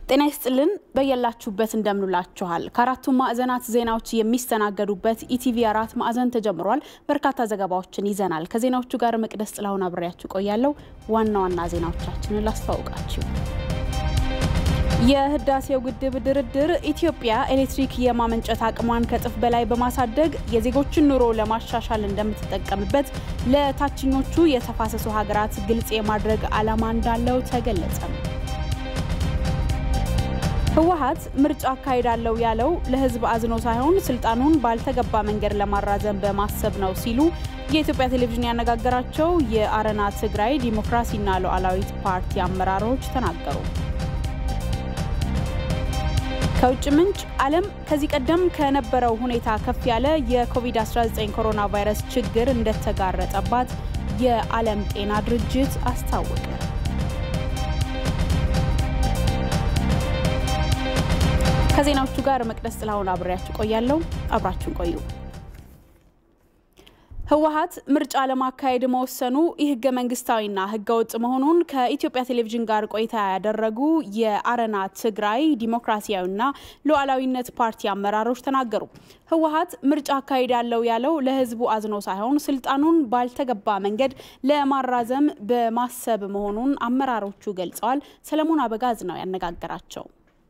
ጤና ይስጥልን በያላችሁበት እንደምንላችኋል። ከአራቱም ማዕዘናት ዜናዎች የሚስተናገዱበት ኢቲቪ አራት ማዕዘን ተጀምሯል። በርካታ ዘገባዎችን ይዘናል። ከዜናዎቹ ጋር መቅደስ ጥላሁን አብሬያችሁ ቆያለሁ። ዋና ዋና ዜናዎቻችንን ላስተዋውቃችሁ። የህዳሴው ግድብ ድርድር ኢትዮጵያ ኤሌክትሪክ የማመንጨት አቅሟን ከእጥፍ በላይ በማሳደግ የዜጎችን ኑሮ ለማሻሻል እንደምትጠቀምበት ለታችኞቹ የተፋሰሱ ሀገራት ግልጽ የማድረግ ዓላማ እንዳለው ተገለጸ። ህወሓት ምርጫ አካሄዳለሁ ያለው ለህዝብ አዝኖ ሳይሆን ስልጣኑን ባልተገባ መንገድ ለማራዘም በማሰብ ነው ሲሉ የኢትዮጵያ ቴሌቪዥን ያነጋገራቸው የአረና ትግራይ ዲሞክራሲና ሉዓላዊት ፓርቲ አመራሮች ተናገሩ። ከውጭ ምንጭ ዓለም ከዚህ ቀደም ከነበረው ሁኔታ ከፍ ያለ የኮቪድ-19 ኮሮና ቫይረስ ችግር እንደተጋረጠባት የዓለም ጤና ድርጅት አስታወቀ። ከዜናዎቹ ጋር መቅደስ ጥላሁን አብሬያችሁ ቆያለሁ። አብራችሁን ቆዩ። ህወሓት ምርጫ ለማካሄድ መወሰኑ ይህ ህገ መንግስታዊና ህገወጥ መሆኑን ከኢትዮጵያ ቴሌቪዥን ጋር ቆይታ ያደረጉ የአረና ትግራይ ዲሞክራሲያዊና ሉዓላዊነት ፓርቲ አመራሮች ተናገሩ። ህወሓት ምርጫ አካሄዳለሁ ያለው ለህዝቡ አዝኖ ሳይሆን ስልጣኑን ባልተገባ መንገድ ለማራዘም በማሰብ መሆኑን አመራሮቹ ገልጸዋል። ሰለሞን አበጋዝ ነው ያነጋገራቸው።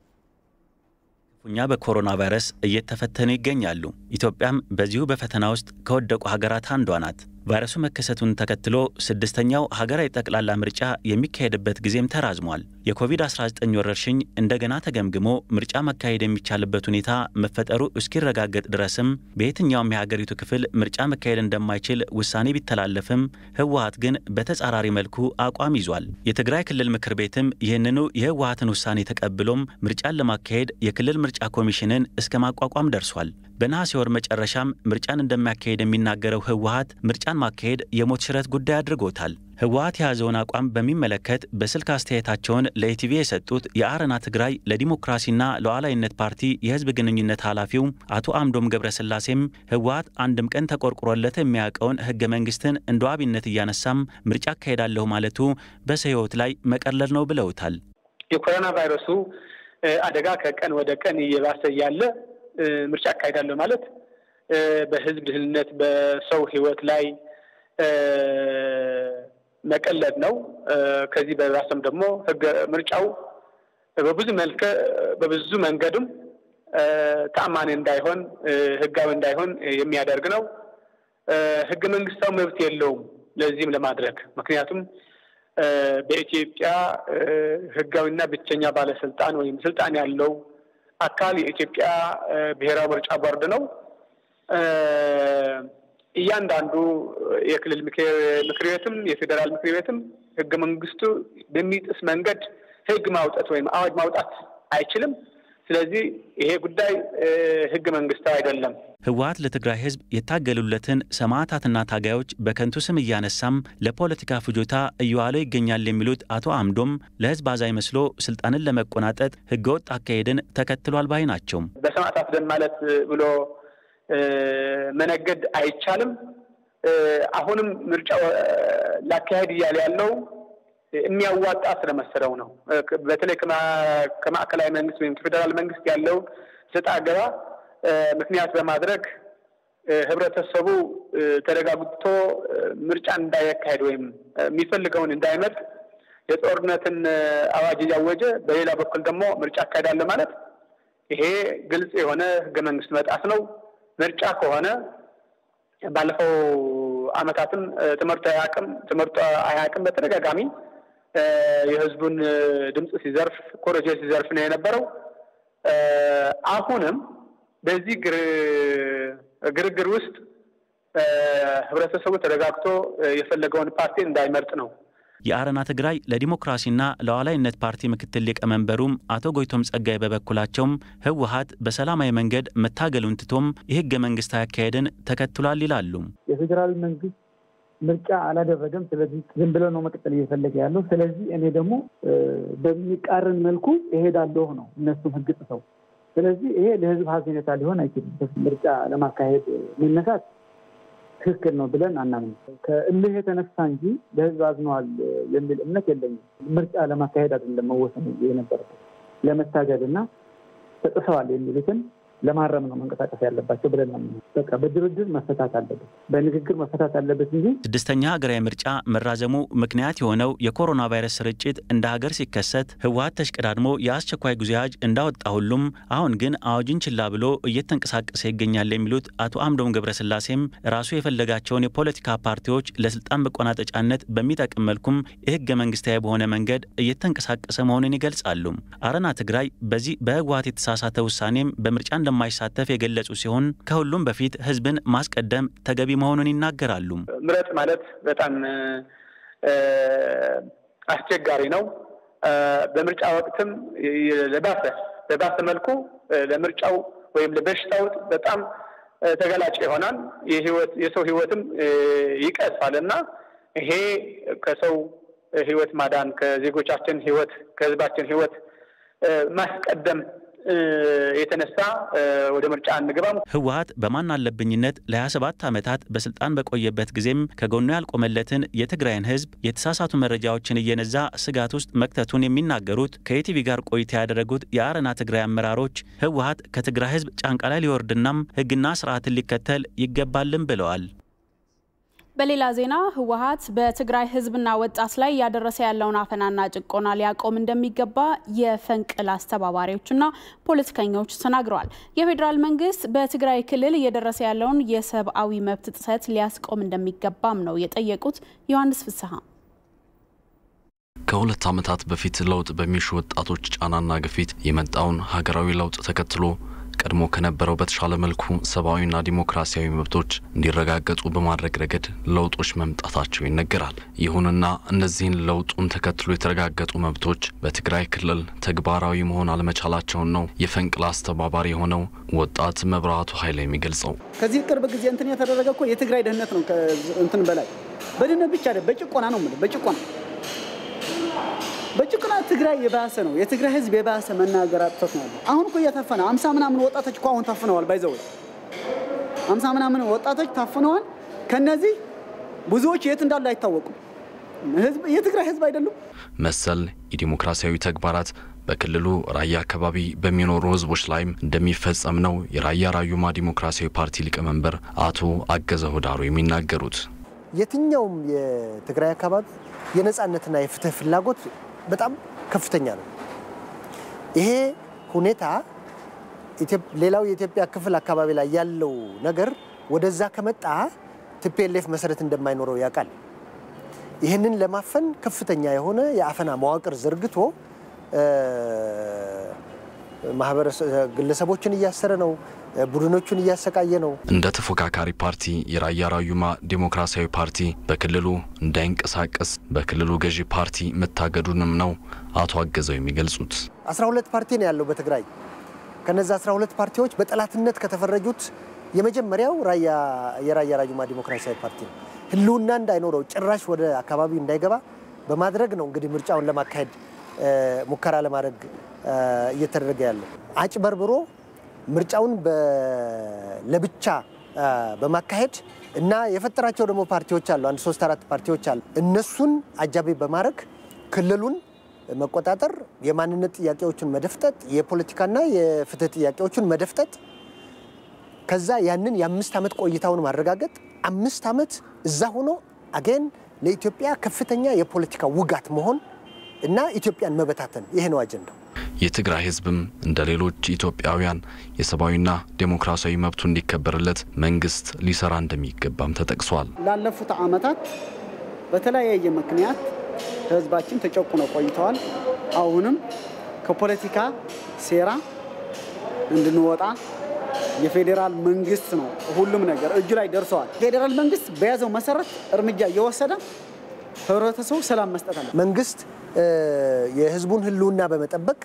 እኛ በኮሮና ቫይረስ እየተፈተኑ ይገኛሉ። ኢትዮጵያም በዚሁ በፈተና ውስጥ ከወደቁ ሀገራት አንዷ ናት። ቫይረሱ መከሰቱን ተከትሎ ስድስተኛው ሀገራዊ ጠቅላላ ምርጫ የሚካሄድበት ጊዜም ተራዝሟል። የኮቪድ-19 ወረርሽኝ እንደገና ተገምግሞ ምርጫ መካሄድ የሚቻልበት ሁኔታ መፈጠሩ እስኪረጋገጥ ድረስም በየትኛውም የሀገሪቱ ክፍል ምርጫ መካሄድ እንደማይችል ውሳኔ ቢተላለፍም ህወሓት ግን በተጻራሪ መልኩ አቋም ይዟል። የትግራይ ክልል ምክር ቤትም ይህንኑ የህወሓትን ውሳኔ ተቀብሎም ምርጫን ለማካሄድ የክልል ምርጫ ኮሚሽንን እስከ ማቋቋም ደርሷል። በነሐሴ ወር መጨረሻም ምርጫን እንደሚያካሄድ የሚናገረው ህወሓት ምርጫን ማካሄድ የሞት ሽረት ጉዳይ አድርጎታል። ህወሓት የያዘውን አቋም በሚመለከት በስልክ አስተያየታቸውን ለኢቲቪ የሰጡት የአረና ትግራይ ለዲሞክራሲና ሉዓላዊነት ፓርቲ የህዝብ ግንኙነት ኃላፊው አቶ አምዶም ገብረስላሴም ህወሓት አንድም ቀን ተቆርቁሮለት የሚያውቀውን ህገ መንግስትን እንደ ዋቢነት እያነሳም ምርጫ አካሄዳለሁ ማለቱ በሰው ህይወት ላይ መቀለል ነው ብለውታል። የኮሮና ቫይረሱ አደጋ ከቀን ወደ ቀን እየባሰ ያለ ምርጫ አካሄዳለሁ ማለት በህዝብ ደህንነት በሰው ህይወት ላይ መቀለድ ነው። ከዚህ በባሰም ደግሞ ህገ ምርጫው በብዙ መልከ በብዙ መንገድም ተአማኒ እንዳይሆን ህጋዊ እንዳይሆን የሚያደርግ ነው። ህገ መንግስታዊ መብት የለውም ለዚህም ለማድረግ ምክንያቱም በኢትዮጵያ ህጋዊና ብቸኛ ባለስልጣን ወይም ስልጣን ያለው አካል የኢትዮጵያ ብሔራዊ ምርጫ ቦርድ ነው። እያንዳንዱ የክልል ምክር ቤትም የፌዴራል ምክር ቤትም ህገ መንግስቱ በሚጥስ መንገድ ህግ ማውጣት ወይም አዋጅ ማውጣት አይችልም። ስለዚህ ይሄ ጉዳይ ህገ መንግስታዊ አይደለም። ህወሓት ለትግራይ ህዝብ የታገሉለትን ሰማዕታትና ታጋዮች በከንቱ ስም እያነሳም ለፖለቲካ ፍጆታ እየዋለው ይገኛል የሚሉት አቶ አምዶም ለህዝብ አዛኝ መስሎ ስልጣንን ለመቆናጠጥ ህገወጥ አካሄድን ተከትሏል ባይ ናቸው። በሰማዕታት ደም ማለት ብሎ መነገድ አይቻልም። አሁንም ምርጫው ላካሄድ እያለ ያለው የሚያዋጣ ስለመሰለው ነው። በተለይ ከማዕከላዊ መንግስት ወይም ከፌዴራል መንግስት ያለው ሰጣ ገባ ምክንያት በማድረግ ህብረተሰቡ ተረጋግቶ ምርጫ እንዳያካሄድ ወይም የሚፈልገውን እንዳይመርጥ የጦርነትን አዋጅ እያወጀ በሌላ በኩል ደግሞ ምርጫ አካሄዳለሁ ማለት ይሄ ግልጽ የሆነ ህገ መንግስት መጣስ ነው። ምርጫ ከሆነ ባለፈው አመታትም ትምህርት አያውቅም ትምህርቱ አያውቅም በተደጋጋሚ የህዝቡን ድምፅ ሲዘርፍ ኮረጆ ሲዘርፍ ነው የነበረው። አሁንም በዚህ ግርግር ውስጥ ህብረተሰቡ ተረጋግቶ የፈለገውን ፓርቲ እንዳይመርጥ ነው። የአረና ትግራይ ለዲሞክራሲና ሉዓላዊነት ፓርቲ ምክትል ሊቀመንበሩም አቶ ጎይቶም ጸጋይ በበኩላቸውም ህወሓት በሰላማዊ መንገድ መታገሉን ትቶም የህገ መንግስታዊ አካሄድን ተከትሏል ይላሉ። የፌዴራል መንግስት ምርጫ አላደረገም። ስለዚህ ዝም ብሎ ነው መቀጠል እየፈለገ ያለው። ስለዚህ እኔ ደግሞ በሚቃረን መልኩ እሄዳለሁ ነው እነሱም ህግ ጥሰው። ስለዚህ ይሄ ለህዝብ ሀዘኔታ ሊሆን አይችልም። ምርጫ ለማካሄድ መነሳት ትክክል ነው ብለን አናምንም። ከእልህ የተነሳ እንጂ ለህዝብ አዝነዋል የሚል እምነት የለኝም። ምርጫ ለማካሄድ አይደለም መወሰን የነበረበት ለመታገል እና ተጥሰዋል የሚሉትን ለማረም ነው መንቀሳቀስ ያለባቸው ብለን ነው። በቃ በድርድር መፈታት አለበት፣ በንግግር መፈታት አለበት እንጂ ስድስተኛ ሀገራዊ ምርጫ መራዘሙ ምክንያት የሆነው የኮሮና ቫይረስ ስርጭት እንደ ሀገር ሲከሰት ህወሓት ተሽቀዳድሞ የአስቸኳይ ጊዜ አዋጅ እንዳወጣ ሁሉም አሁን ግን አዋጅን ችላ ብሎ እየተንቀሳቀሰ ይገኛል የሚሉት አቶ አምዶም ገብረስላሴም ራሱ የፈለጋቸውን የፖለቲካ ፓርቲዎች ለስልጣን መቆናጠጫነት በሚጠቅም መልኩም የህገ መንግስታዊ በሆነ መንገድ እየተንቀሳቀሰ መሆኑን ይገልጻሉ። አረና ትግራይ በዚህ በህወሓት የተሳሳተ ውሳኔም በምርጫ እንደማይሳተፍ የገለጹ ሲሆን ከሁሉም በፊት ህዝብን ማስቀደም ተገቢ መሆኑን ይናገራሉ። ምረጥ ማለት በጣም አስቸጋሪ ነው። በምርጫ ወቅትም ለባሰ በባሰ መልኩ ለምርጫው ወይም ለበሽታው በጣም ተገላጭ ይሆናል። የሰው ህይወትም ይቀጥፋል እና ይሄ ከሰው ህይወት ማዳን ከዜጎቻችን ህይወት ከህዝባችን ህይወት ማስቀደም የተነሳ ወደ ምርጫ አንገባም። ህወሓት በማን አለብኝነት ለ27 ዓመታት በስልጣን በቆየበት ጊዜም ከጎኑ ያልቆመለትን የትግራይን ህዝብ የተሳሳቱ መረጃዎችን እየነዛ ስጋት ውስጥ መክተቱን የሚናገሩት ከኢቲቪ ጋር ቆይታ ያደረጉት የአረና ትግራይ አመራሮች ህወሓት ከትግራይ ህዝብ ጫንቃ ላይ ሊወርድናም ህግና ስርዓትን ሊከተል ይገባልም ብለዋል። በሌላ ዜና ህወሓት በትግራይ ህዝብና ወጣት ላይ እያደረሰ ያለውን አፈናና ጭቆና ሊያቆም እንደሚገባ የፈንቅል አስተባባሪዎችና ፖለቲከኞች ተናግረዋል። የፌዴራል መንግስት በትግራይ ክልል እየደረሰ ያለውን የሰብአዊ መብት ጥሰት ሊያስቆም እንደሚገባም ነው የጠየቁት። ዮሐንስ ፍስሐ ከሁለት ዓመታት በፊት ለውጥ በሚሹ ወጣቶች ጫናና ግፊት የመጣውን ሀገራዊ ለውጥ ተከትሎ ቀድሞ ከነበረው በተሻለ መልኩ ሰብአዊና ዲሞክራሲያዊ መብቶች እንዲረጋገጡ በማድረግ ረገድ ለውጦች መምጣታቸው ይነገራል። ይሁንና እነዚህን ለውጡን ተከትሎ የተረጋገጡ መብቶች በትግራይ ክልል ተግባራዊ መሆን አለመቻላቸውን ነው የፈንቅል አስተባባሪ የሆነው ወጣት መብራቱ ኃይል የሚገልጸው። ከዚህ ቅርብ ጊዜ እንትን የተደረገ እኮ የትግራይ ደህንነት ነው። እንትን በላይ በድህነት ብቻ በጭቆና ነው የምልህ በጭቆና በጭቆና ትግራይ የባሰ ነው። የትግራይ ህዝብ የባሰ መናገር አጥቶት ነው ያለው። አሁን እኮ እየታፈነ አምሳ ምናምን ወጣቶች እኮ አሁን ታፍነዋል። ባይዘው አምሳ ምናምን ወጣቶች ታፍነዋል። ከነዚህ ብዙዎች የት እንዳሉ አይታወቁም። የትግራይ ህዝብ አይደሉም። መሰል የዲሞክራሲያዊ ተግባራት በክልሉ ራያ አካባቢ በሚኖሩ ህዝቦች ላይም እንደሚፈጸም ነው የራያ ራዩማ ዲሞክራሲያዊ ፓርቲ ሊቀመንበር አቶ አገዘ ሆዳሩ የሚናገሩት። የትኛውም የትግራይ አካባቢ የነጻነትና የፍትህ ፍላጎት በጣም ከፍተኛ ነው። ይሄ ሁኔታ ሌላው የኢትዮጵያ ክፍል አካባቢ ላይ ያለው ነገር ወደዛ ከመጣ ቲፒኤልኤፍ መሰረት እንደማይኖረው ያውቃል። ይህንን ለማፈን ከፍተኛ የሆነ የአፈና መዋቅር ዘርግቶ ግለሰቦችን እያሰረ ነው። ቡድኖቹን እያሰቃየ ነው። እንደ ተፎካካሪ ፓርቲ የራያ ራዩማ ዲሞክራሲያዊ ፓርቲ በክልሉ እንዳይንቀሳቀስ በክልሉ ገዢ ፓርቲ መታገዱንም ነው አቶ አገዘው የሚገልጹት። 12 ፓርቲ ነው ያለው በትግራይ። ከነዚ 12 ፓርቲዎች በጠላትነት ከተፈረጁት የመጀመሪያው የራያ ራዩማ ዲሞክራሲያዊ ፓርቲ ነው። ህልውና እንዳይኖረው ጭራሽ ወደ አካባቢው እንዳይገባ በማድረግ ነው እንግዲህ ምርጫውን ለማካሄድ ሙከራ ለማድረግ እየተደረገ ያለው አጭበርብሮ ምርጫውን ለብቻ በማካሄድ እና የፈጠራቸው ደግሞ ፓርቲዎች አሉ። አንድ ሶስት አራት ፓርቲዎች አሉ። እነሱን አጃቢ በማድረግ ክልሉን መቆጣጠር፣ የማንነት ጥያቄዎችን መደፍጠጥ፣ የፖለቲካና የፍትህ ጥያቄዎችን መደፍጠጥ፣ ከዛ ያንን የአምስት ዓመት ቆይታውን ማረጋገጥ፣ አምስት ዓመት እዛ ሆኖ አገን ለኢትዮጵያ ከፍተኛ የፖለቲካ ውጋት መሆን እና ኢትዮጵያን መበታተን ይሄ ነው አጀንዳው። የትግራይ ህዝብም እንደ ሌሎች ኢትዮጵያውያን የሰብአዊና ዴሞክራሲያዊ መብቱ እንዲከበርለት መንግስት ሊሰራ እንደሚገባም ተጠቅሷል። ላለፉት ዓመታት በተለያየ ምክንያት ህዝባችን ተጨቁነው ቆይተዋል። አሁንም ከፖለቲካ ሴራ እንድንወጣ የፌዴራል መንግስት ነው ሁሉም ነገር እጁ ላይ ደርሰዋል። ፌዴራል መንግስት በያዘው መሰረት እርምጃ እየወሰደ ህብረተሰቡ ሰላም መስጠት አለ። መንግስት የህዝቡን ህልውና በመጠበቅ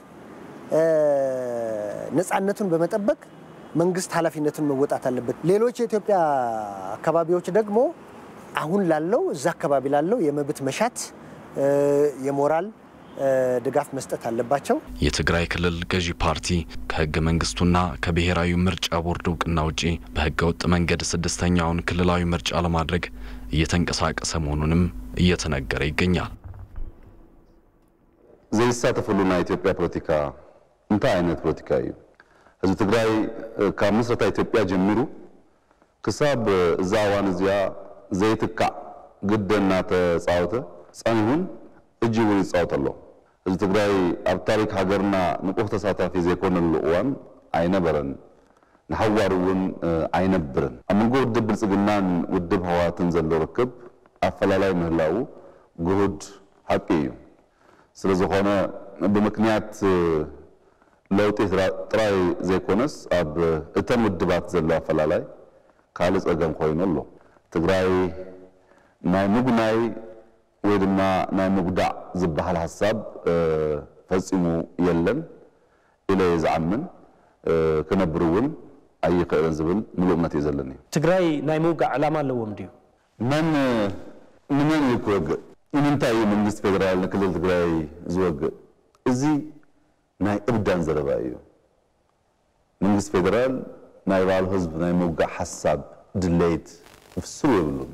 ነፃነቱን በመጠበቅ መንግስት ኃላፊነቱን መወጣት አለበት። ሌሎች የኢትዮጵያ አካባቢዎች ደግሞ አሁን ላለው እዛ አካባቢ ላለው የመብት መሻት የሞራል ድጋፍ መስጠት አለባቸው። የትግራይ ክልል ገዢ ፓርቲ ከህገ መንግስቱና ከብሔራዊ ምርጫ ቦርድ እውቅና ውጪ በህገ ወጥ መንገድ ስድስተኛውን ክልላዊ ምርጫ ለማድረግ እየተንቀሳቀሰ መሆኑንም እየተነገረ ይገኛል። ዘይሳተፉሉና ኢትዮጵያ ፖለቲካ እንታይ ዓይነት ፖለቲካ እዩ ህዝቢ ትግራይ ካብ ምስረታ ኢትዮጵያ ጀሚሩ ክሳብ እዛ እዋን እዚኣ ዘይትካዕ ግደ እናተፃወተ ፀኒሁን እጅ እውን ይፃወት ኣሎ ህዝቢ ትግራይ ኣብ ታሪክ ሃገርና ንቁሕ ተሳታፊ ዘይኮነሉ እዋን ኣይነበረን ንሓዋር እውን ኣይነብርን ኣብ መንጎ ውድብ ብልፅግናን ውድብ ህወሓትን ዘሎ ርክብ ኣፈላላይ ምህላው ጉሁድ ሓቂ እዩ ስለ ዝኾነ ብምክንያት ለውጢ ጥራይ ዘይኮነስ ኣብ እተን ውድባት ዘሎ ኣፈላላይ ካልእ ፀገም ኮይኑ ኣሎ ትግራይ ናይ ምጉናይ ወይ ድማ ናይ ምጉዳዕ ዝበሃል ሓሳብ ፈፂሙ የለን ኢለ እየ ዝዓምን ክነብር እውን ኣይክእልን ዝብል ሙሉእ እምነት እዩ ዘለኒ ትግራይ ናይ ምውጋዕ ዕላማ ኣለዎም ድዩ መን ንመን እዩ ክወግእ ንምንታይ እዩ መንግስቲ ፌደራል ንክልል ትግራይ ዝወግእ እዚ ናይ እብዳን ዘረባ እዩ መንግስቲ ፌደራል ናይ ባዕሉ ህዝቢ ናይ ምውጋዕ ሓሳብ ድሌት ፍስሩ የብሉን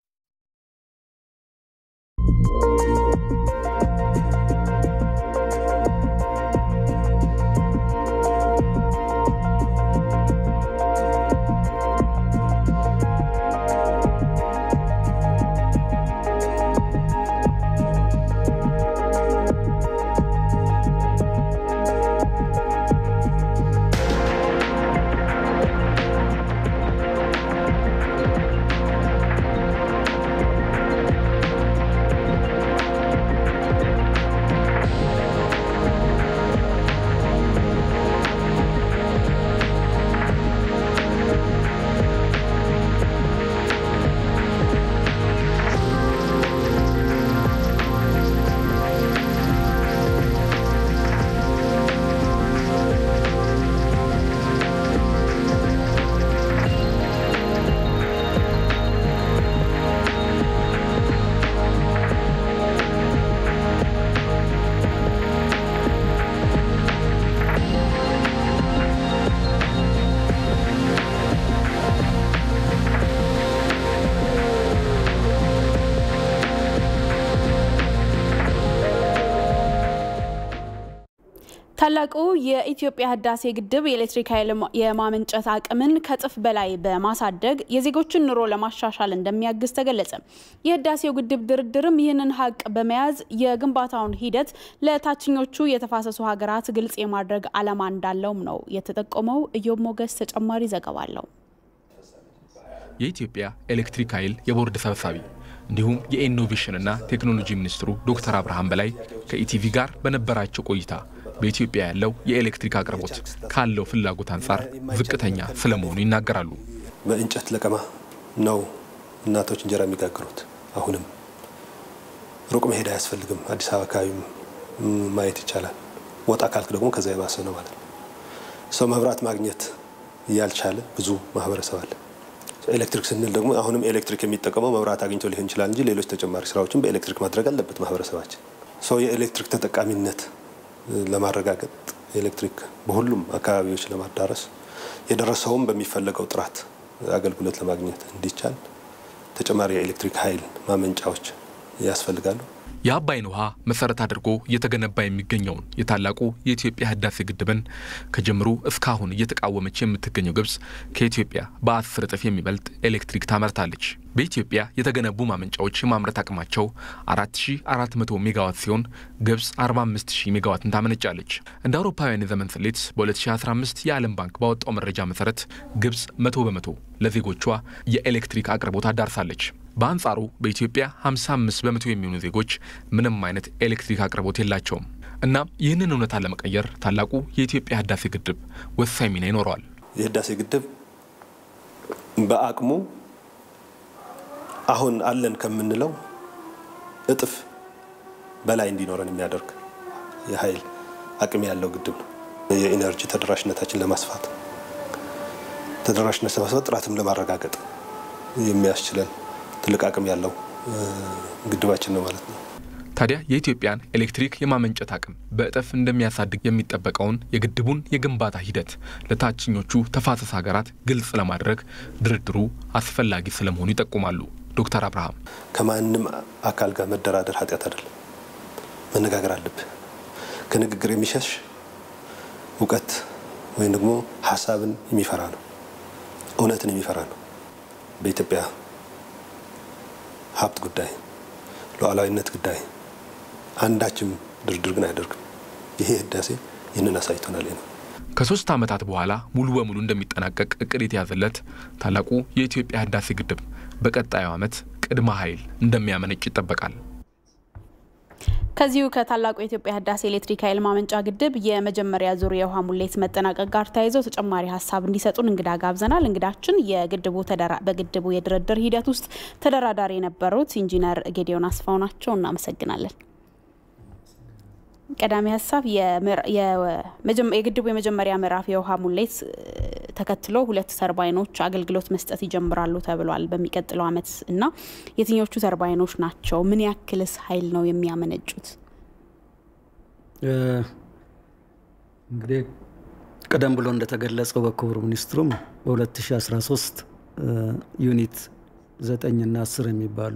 ታላቁ የኢትዮጵያ ህዳሴ ግድብ የኤሌክትሪክ ኃይል የማመንጨት አቅምን ከእጥፍ በላይ በማሳደግ የዜጎችን ኑሮ ለማሻሻል እንደሚያግዝ ተገለጸ። የህዳሴው ግድብ ድርድርም ይህንን ሀቅ በመያዝ የግንባታውን ሂደት ለታችኞቹ የተፋሰሱ ሀገራት ግልጽ የማድረግ ዓላማ እንዳለውም ነው የተጠቆመው። ኢዮብ ሞገስ ተጨማሪ ዘገባ አለው። የኢትዮጵያ ኤሌክትሪክ ኃይል የቦርድ ሰብሳቢ እንዲሁም የኢኖቬሽንና ቴክኖሎጂ ሚኒስትሩ ዶክተር አብርሃም በላይ ከኢቲቪ ጋር በነበራቸው ቆይታ በኢትዮጵያ ያለው የኤሌክትሪክ አቅርቦት ካለው ፍላጎት አንጻር ዝቅተኛ ስለመሆኑ ይናገራሉ። በእንጨት ለቀማ ነው እናቶች እንጀራ የሚጋግሩት። አሁንም ሩቅ መሄድ አያስፈልግም። አዲስ አበባ አካባቢም ማየት ይቻላል። ወጣ ካልክ ደግሞ ከዛ የባሰ ነው ማለት ነው። ሰው መብራት ማግኘት ያልቻለ ብዙ ማህበረሰብ አለ። ኤሌክትሪክ ስንል ደግሞ አሁንም ኤሌክትሪክ የሚጠቀመው መብራት አግኝቶ ሊሆን ይችላል እንጂ ሌሎች ተጨማሪ ስራዎችን በኤሌክትሪክ ማድረግ አለበት ማህበረሰባችን። ሰው የኤሌክትሪክ ተጠቃሚነት ለማረጋገጥ ኤሌክትሪክ በሁሉም አካባቢዎች ለማዳረስ የደረሰውም በሚፈለገው ጥራት አገልግሎት ለማግኘት እንዲቻል ተጨማሪ የኤሌክትሪክ ኃይል ማመንጫዎች ያስፈልጋሉ። የአባይን ውሃ መሰረት አድርጎ እየተገነባ የሚገኘውን የታላቁ የኢትዮጵያ ህዳሴ ግድብን ከጅምሩ እስካሁን እየተቃወመች የምትገኘው ግብጽ ከኢትዮጵያ በአስር እጥፍ የሚበልጥ ኤሌክትሪክ ታመርታለች። በኢትዮጵያ የተገነቡ ማመንጫዎች የማምረት አቅማቸው 4400 ሜጋዋት ሲሆን ግብጽ 45000 ሜጋዋትን ታመነጫለች። እንደ አውሮፓውያን የዘመን ስሌት በ2015 የዓለም ባንክ ባወጣው መረጃ መሰረት ግብጽ መቶ በመቶ ለዜጎቿ የኤሌክትሪክ አቅርቦት አዳርሳለች። በአንጻሩ በኢትዮጵያ 55 በመቶ የሚሆኑ ዜጎች ምንም አይነት ኤሌክትሪክ አቅርቦት የላቸውም። እናም ይህንን እውነታ ለመቀየር ታላቁ የኢትዮጵያ ህዳሴ ግድብ ወሳኝ ሚና ይኖረዋል። የህዳሴ ግድብ በአቅሙ አሁን አለን ከምንለው እጥፍ በላይ እንዲኖረን የሚያደርግ የኃይል አቅም ያለው ግድብ ነው። የኢነርጂ ተደራሽነታችን ለማስፋት ተደራሽነት ለማስፋት ጥራትም ለማረጋገጥ የሚያስችለን ትልቅ አቅም ያለው ግድባችን ነው ማለት ነው። ታዲያ የኢትዮጵያን ኤሌክትሪክ የማመንጨት አቅም በእጥፍ እንደሚያሳድግ የሚጠበቀውን የግድቡን የግንባታ ሂደት ለታችኞቹ ተፋሰስ ሀገራት ግልጽ ለማድረግ ድርድሩ አስፈላጊ ስለመሆኑ ይጠቁማሉ ዶክተር አብርሃም። ከማንም አካል ጋር መደራደር ኃጢአት አይደለም፣ መነጋገር አለብህ። ከንግግር የሚሸሽ እውቀት ወይም ደግሞ ሀሳብን የሚፈራ ነው፣ እውነትን የሚፈራ ነው። በኢትዮጵያ ሀብት ጉዳይ፣ ሉዓላዊነት ጉዳይ አንዳችም ድርድር ግን አያደርግም። ይሄ ህዳሴ ይህንን አሳይቶናል ነው። ከሶስት ዓመታት በኋላ ሙሉ በሙሉ እንደሚጠናቀቅ እቅድ የተያዘለት ታላቁ የኢትዮጵያ ህዳሴ ግድብ በቀጣዩ ዓመት ቅድመ ኃይል እንደሚያመነጭ ይጠበቃል። ከዚሁ ከታላቁ የኢትዮጵያ ህዳሴ ኤሌክትሪክ ኃይል ማመንጫ ግድብ የመጀመሪያ ዙር የውሃ ሙሌት መጠናቀቅ ጋር ተያይዞ ተጨማሪ ሀሳብ እንዲሰጡን እንግዳ ጋብዘናል። እንግዳችን የግድቡ በግድቡ የድርድር ሂደት ውስጥ ተደራዳሪ የነበሩት ኢንጂነር ጌዲዮን አስፋው ናቸው። እናመሰግናለን። ቀዳሚ ሀሳብ የግድቡ የመጀመሪያ ምዕራፍ የውሃ ሙሌት ተከትሎ ሁለት ተርባይኖች አገልግሎት መስጠት ይጀምራሉ ተብሏል በሚቀጥለው ዓመት እና የትኞቹ ተርባይኖች ናቸው? ምን ያክልስ ኃይል ነው የሚያመነጩት? እንግዲህ ቀደም ብሎ እንደተገለጸው በክቡር ሚኒስትሩም በ2013 ዩኒት ዘጠኝና አስር የሚባሉ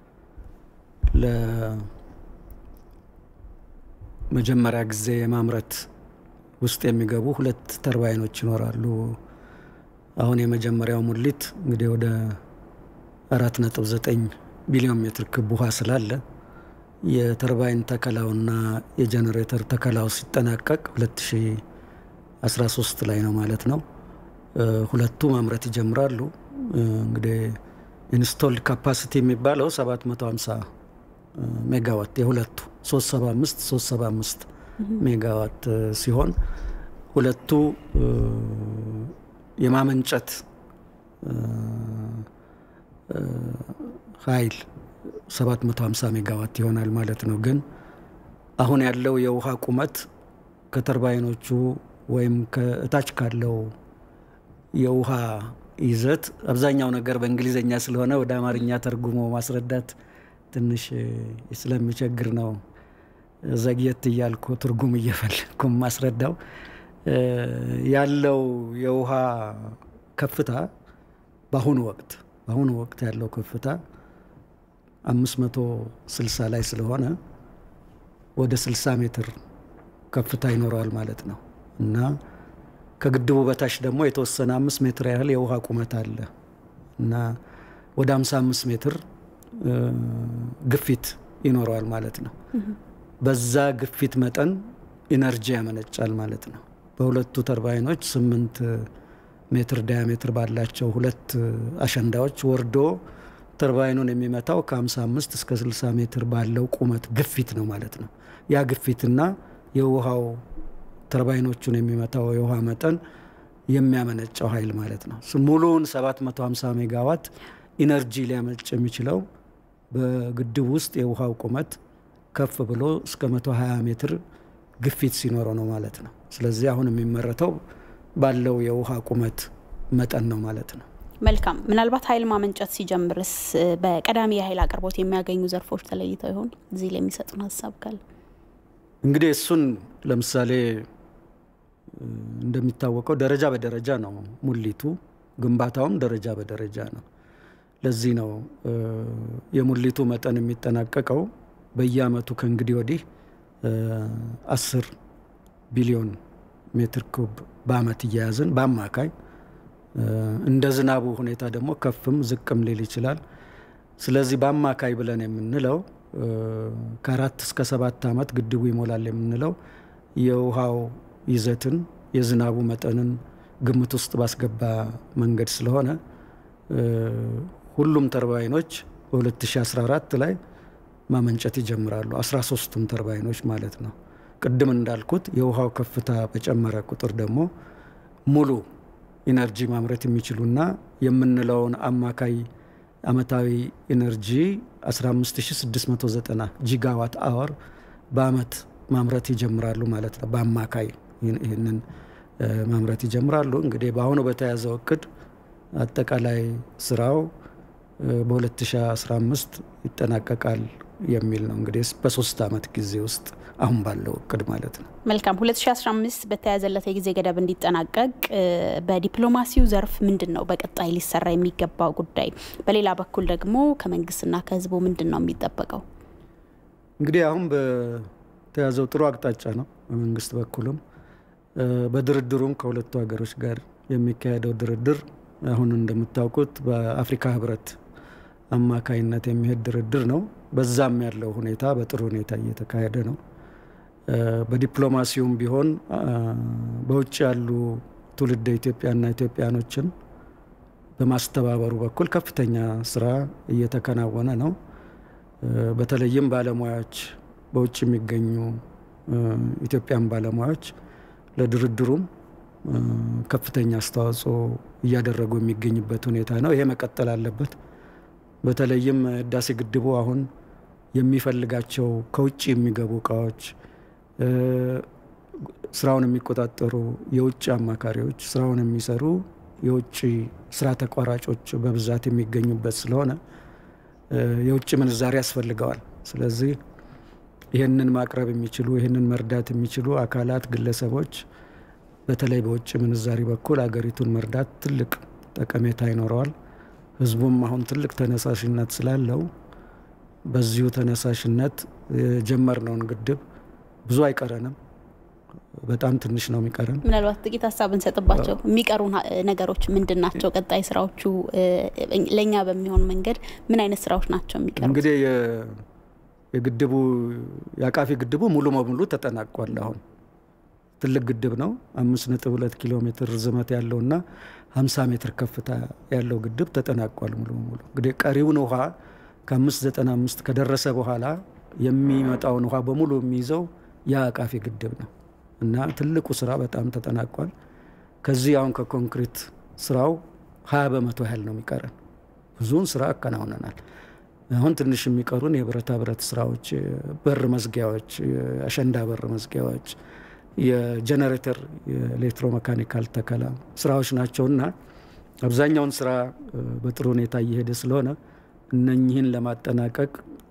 መጀመሪያ ጊዜ የማምረት ውስጥ የሚገቡ ሁለት ተርባይኖች ይኖራሉ። አሁን የመጀመሪያው ሙሊት እንግዲህ ወደ አራት ነጥብ ዘጠኝ ቢሊዮን ሜትር ክብ ውሃ ስላለ የተርባይን ተከላውና የጀኔሬተር ተከላው ሲጠናቀቅ 2013 ላይ ነው ማለት ነው። ሁለቱ ማምረት ይጀምራሉ። እንግዲህ ኢንስቶልድ ካፓሲቲ የሚባለው 750 ሜጋዋት የሁለቱ 375 375 ሜጋዋት ሲሆን ሁለቱ የማመንጨት ኃይል 750 ሜጋዋት ይሆናል ማለት ነው። ግን አሁን ያለው የውሃ ቁመት ከተርባይኖቹ ወይም ከእታች ካለው የውሃ ይዘት አብዛኛው ነገር በእንግሊዝኛ ስለሆነ ወደ አማርኛ ተርጉሞ ማስረዳት ትንሽ ስለሚቸግር ነው ዘግየት እያልኩ ትርጉም እየፈለግኩ ማስረዳው። ያለው የውሃ ከፍታ በአሁኑ ወቅት በአሁኑ ወቅት ያለው ከፍታ 560 ላይ ስለሆነ ወደ 60 ሜትር ከፍታ ይኖረዋል ማለት ነው እና ከግድቡ በታች ደግሞ የተወሰነ አምስት ሜትር ያህል የውሃ ቁመት አለ እና ወደ 55 ሜትር ግፊት ይኖረዋል ማለት ነው። በዛ ግፊት መጠን ኢነርጂ ያመነጫል ማለት ነው። በሁለቱ ተርባይኖች ስምንት ሜትር ዳያሜትር ባላቸው ሁለት አሸንዳዎች ወርዶ ተርባይኑን የሚመታው ከ55 እስከ 60 ሜትር ባለው ቁመት ግፊት ነው ማለት ነው። ያ ግፊትና የውሃው ተርባይኖቹን የሚመታው የውሃ መጠን የሚያመነጨው ኃይል ማለት ነው። ሙሉውን 750 ሜጋዋት ኢነርጂ ሊያመነጭ የሚችለው በግድብ ውስጥ የውሃው ቁመት ከፍ ብሎ እስከ 120 ሜትር ግፊት ሲኖረው ነው ማለት ነው። ስለዚህ አሁን የሚመረተው ባለው የውሃ ቁመት መጠን ነው ማለት ነው። መልካም። ምናልባት ኃይል ማመንጨት ሲጀምርስ በቀዳሚ የኃይል አቅርቦት የሚያገኙ ዘርፎች ተለይተው ይሆን? እዚህ ላይ የሚሰጡን ሀሳብ ካለ እንግዲህ እሱን ለምሳሌ እንደሚታወቀው ደረጃ በደረጃ ነው ሙሊቱ፣ ግንባታውም ደረጃ በደረጃ ነው። ለዚህ ነው የሙሊቱ መጠን የሚጠናቀቀው በየአመቱ ከእንግዲህ ወዲህ አስር ቢሊዮን ሜትር ኩብ በአመት እየያዝን በአማካይ እንደ ዝናቡ ሁኔታ ደግሞ ከፍም ዝቅም ሊል ይችላል። ስለዚህ በአማካይ ብለን የምንለው ከአራት እስከ ሰባት አመት ግድቡ ይሞላል የምንለው የውሃው ይዘትን የዝናቡ መጠንን ግምት ውስጥ ባስገባ መንገድ ስለሆነ ሁሉም ተርባይኖች በ2014 ላይ ማመንጨት ይጀምራሉ። 13ቱም ተርባይኖች ማለት ነው። ቅድም እንዳልኩት የውሃው ከፍታ በጨመረ ቁጥር ደግሞ ሙሉ ኢነርጂ ማምረት የሚችሉና የምንለውን አማካይ አመታዊ ኢነርጂ 15690 ጂጋዋት አወር በአመት ማምረት ይጀምራሉ ማለት ነው። በአማካይ ይህንን ማምረት ይጀምራሉ። እንግዲህ በአሁኑ በተያዘው እቅድ አጠቃላይ ስራው በ2015 ይጠናቀቃል የሚል ነው። እንግዲህ በሶስት አመት ጊዜ ውስጥ አሁን ባለው እቅድ ማለት ነው። መልካም 2015 በተያዘለት የጊዜ ገደብ እንዲጠናቀቅ በዲፕሎማሲው ዘርፍ ምንድን ነው በቀጣይ ሊሰራ የሚገባው ጉዳይ? በሌላ በኩል ደግሞ ከመንግስትና ከህዝቡ ምንድን ነው የሚጠበቀው? እንግዲህ አሁን በተያዘው ጥሩ አቅጣጫ ነው። በመንግስት በኩልም በድርድሩም ከሁለቱ ሀገሮች ጋር የሚካሄደው ድርድር አሁን እንደምታውቁት በአፍሪካ ህብረት አማካይነት የሚሄድ ድርድር ነው። በዛም ያለው ሁኔታ በጥሩ ሁኔታ እየተካሄደ ነው። በዲፕሎማሲውም ቢሆን በውጭ ያሉ ትውልደ ኢትዮጵያና ኢትዮጵያኖችን በማስተባበሩ በኩል ከፍተኛ ስራ እየተከናወነ ነው። በተለይም ባለሙያዎች በውጭ የሚገኙ ኢትዮጵያን ባለሙያዎች ለድርድሩም ከፍተኛ አስተዋጽኦ እያደረጉ የሚገኝበት ሁኔታ ነው። ይሄ መቀጠል አለበት። በተለይም ህዳሴ ግድቡ አሁን የሚፈልጋቸው ከውጭ የሚገቡ እቃዎች፣ ስራውን የሚቆጣጠሩ የውጭ አማካሪዎች፣ ስራውን የሚሰሩ የውጭ ስራ ተቋራጮች በብዛት የሚገኙበት ስለሆነ የውጭ ምንዛሪ ያስፈልገዋል። ስለዚህ ይህንን ማቅረብ የሚችሉ ይህንን መርዳት የሚችሉ አካላት፣ ግለሰቦች በተለይ በውጭ ምንዛሪ በኩል አገሪቱን መርዳት ትልቅ ጠቀሜታ ይኖረዋል። ህዝቡም አሁን ትልቅ ተነሳሽነት ስላለው በዚሁ ተነሳሽነት የጀመርነውን ግድብ ብዙ አይቀረንም። በጣም ትንሽ ነው የሚቀረን። ምናልባት ጥቂት ሀሳብ እንሰጥባቸው። የሚቀሩ ነገሮች ምንድን ናቸው? ቀጣይ ስራዎቹ ለእኛ በሚሆን መንገድ ምን አይነት ስራዎች ናቸው የሚቀሩ? እንግዲህ የግድቡ የአቃፊ ግድቡ ሙሉ በሙሉ ተጠናቋል። አሁን ትልቅ ግድብ ነው። አምስት ነጥብ ሁለት ኪሎ ሜትር ርዝመት ያለውና ሀምሳ ሜትር ከፍታ ያለው ግድብ ተጠናቋል ሙሉ በሙሉ። እንግዲህ ቀሪውን ውሃ ከአምስት ዘጠና አምስት ከደረሰ በኋላ የሚመጣውን ውሃ በሙሉ የሚይዘው የአቃፊ ግድብ ነው እና ትልቁ ስራ በጣም ተጠናቋል። ከዚህ አሁን ከኮንክሪት ስራው ሀያ በመቶ ያህል ነው የሚቀረን። ብዙውን ስራ አከናውነናል። አሁን ትንሽ የሚቀሩን የብረታ ብረት ስራዎች፣ በር መዝጊያዎች፣ የአሸንዳ በር መዝጊያዎች፣ የጀኔሬተር የኤሌክትሮ መካኒካል ተከላ ስራዎች ናቸውና አብዛኛውን ስራ በጥሩ ሁኔታ እየሄደ ስለሆነ እነኚህን ለማጠናቀቅ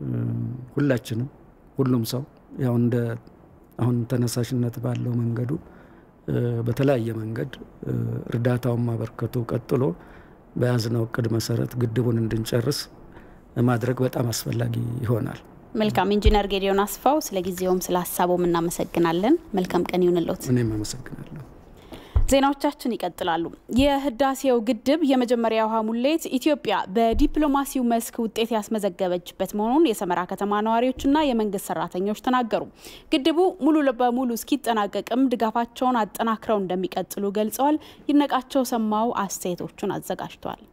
ሁላችንም ሁሉም ሰው ያው እንደ አሁን ተነሳሽነት ባለው መንገዱ በተለያየ መንገድ እርዳታውን ማበርከቱ ቀጥሎ በያዝነው እቅድ መሰረት ግድቡን እንድንጨርስ ማድረግ በጣም አስፈላጊ ይሆናል። መልካም ኢንጂነር ጌዲዮን አስፋው ስለ ጊዜውም ስለ ሀሳቡም እናመሰግናለን። መልካም ቀን ይሁንልዎት። እኔም አመሰግናለሁ። ዜናዎቻችን ይቀጥላሉ። የህዳሴው ግድብ የመጀመሪያ ውሃ ሙሌት ኢትዮጵያ በዲፕሎማሲው መስክ ውጤት ያስመዘገበችበት መሆኑን የሰመራ ከተማ ነዋሪዎችና የመንግስት ሰራተኞች ተናገሩ። ግድቡ ሙሉ በሙሉ እስኪጠናቀቅም ድጋፋቸውን አጠናክረው እንደሚቀጥሉ ገልጸዋል። ይነቃቸው ሰማው አስተያየቶቹን አዘጋጅቷል።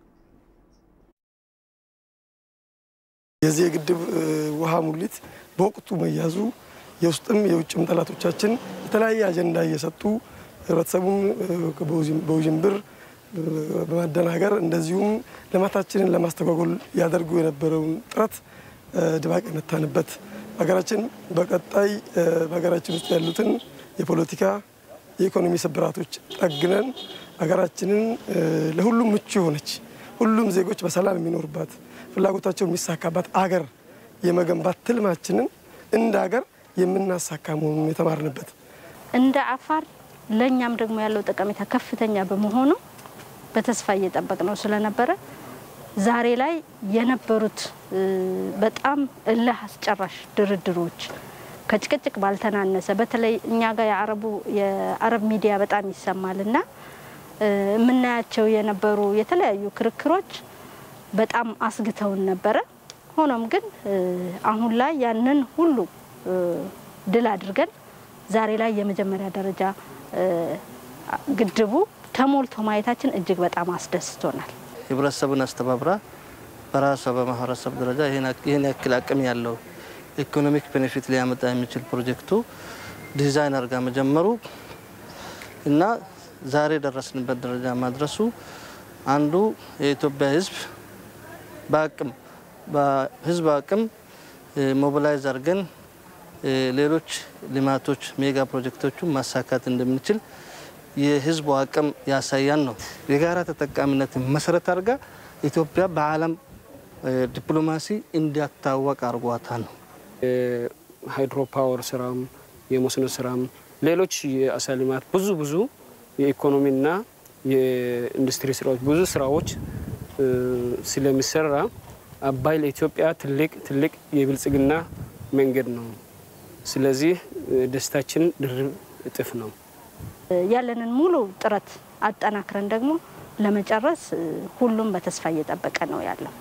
የዚህ የግድብ ውሃ ሙሊት በወቅቱ መያዙ የውስጥም የውጭም ጠላቶቻችን የተለያየ አጀንዳ እየሰጡ ህብረተሰቡን በውዥንብር በማደናገር እንደዚሁም ልማታችንን ለማስተጓጎል ያደርጉ የነበረውን ጥረት ድባቅ የመታንበት ሀገራችን በቀጣይ በሀገራችን ውስጥ ያሉትን የፖለቲካ የኢኮኖሚ ስብራቶች ጠግነን ሀገራችንን ለሁሉም ምቹ የሆነች ሁሉም ዜጎች በሰላም የሚኖሩባት ፍላጎታቸው የሚሳካባት አገር የመገንባት ትልማችንን እንደ ሀገር የምናሳካ መሆኑን የተማርንበት እንደ አፋር ለእኛም ደግሞ ያለው ጠቀሜታ ከፍተኛ በመሆኑ በተስፋ እየጠበቅ ነው ስለነበረ ዛሬ ላይ የነበሩት በጣም እልህ አስጨራሽ ድርድሮች ከጭቅጭቅ ባልተናነሰ በተለይ እኛ ጋር የአረቡ የአረብ ሚዲያ በጣም ይሰማል እና የምናያቸው የነበሩ የተለያዩ ክርክሮች በጣም አስግተውን ነበረ። ሆኖም ግን አሁን ላይ ያንን ሁሉ ድል አድርገን ዛሬ ላይ የመጀመሪያ ደረጃ ግድቡ ተሞልቶ ማየታችን እጅግ በጣም አስደስቶናል። ህብረተሰቡን አስተባብራ በራሷ በማህበረሰብ ደረጃ ይህን ያክል አቅም ያለው ኢኮኖሚክ ቤኔፊት ሊያመጣ የሚችል ፕሮጀክቱ ዲዛይን አድርጋ መጀመሩ እና ዛሬ የደረስንበት ደረጃ ማድረሱ አንዱ የኢትዮጵያ ህዝብ በአቅም በህዝብ አቅም ሞቢላይዝ አድርገን ሌሎች ልማቶች ሜጋ ፕሮጀክቶቹን ማሳካት እንደምንችል የህዝቡ አቅም ያሳያን ነው። የጋራ ተጠቃሚነትን መሰረት አድርጋ ኢትዮጵያ በዓለም ዲፕሎማሲ እንዲያታወቅ አድርጓታል ነው። ሃይድሮ ፓወር ስራም የመስኖ ስራም ሌሎች የአሳ ልማት ብዙ ብዙ የኢኮኖሚና የኢንዱስትሪ ስራዎች ብዙ ስራዎች ስለሚሰራ አባይ ለኢትዮጵያ ትልቅ ትልቅ የብልጽግና መንገድ ነው። ስለዚህ ደስታችን ድርብ እጥፍ ነው። ያለንን ሙሉ ጥረት አጠናክረን ደግሞ ለመጨረስ ሁሉም በተስፋ እየጠበቀ ነው ያለው።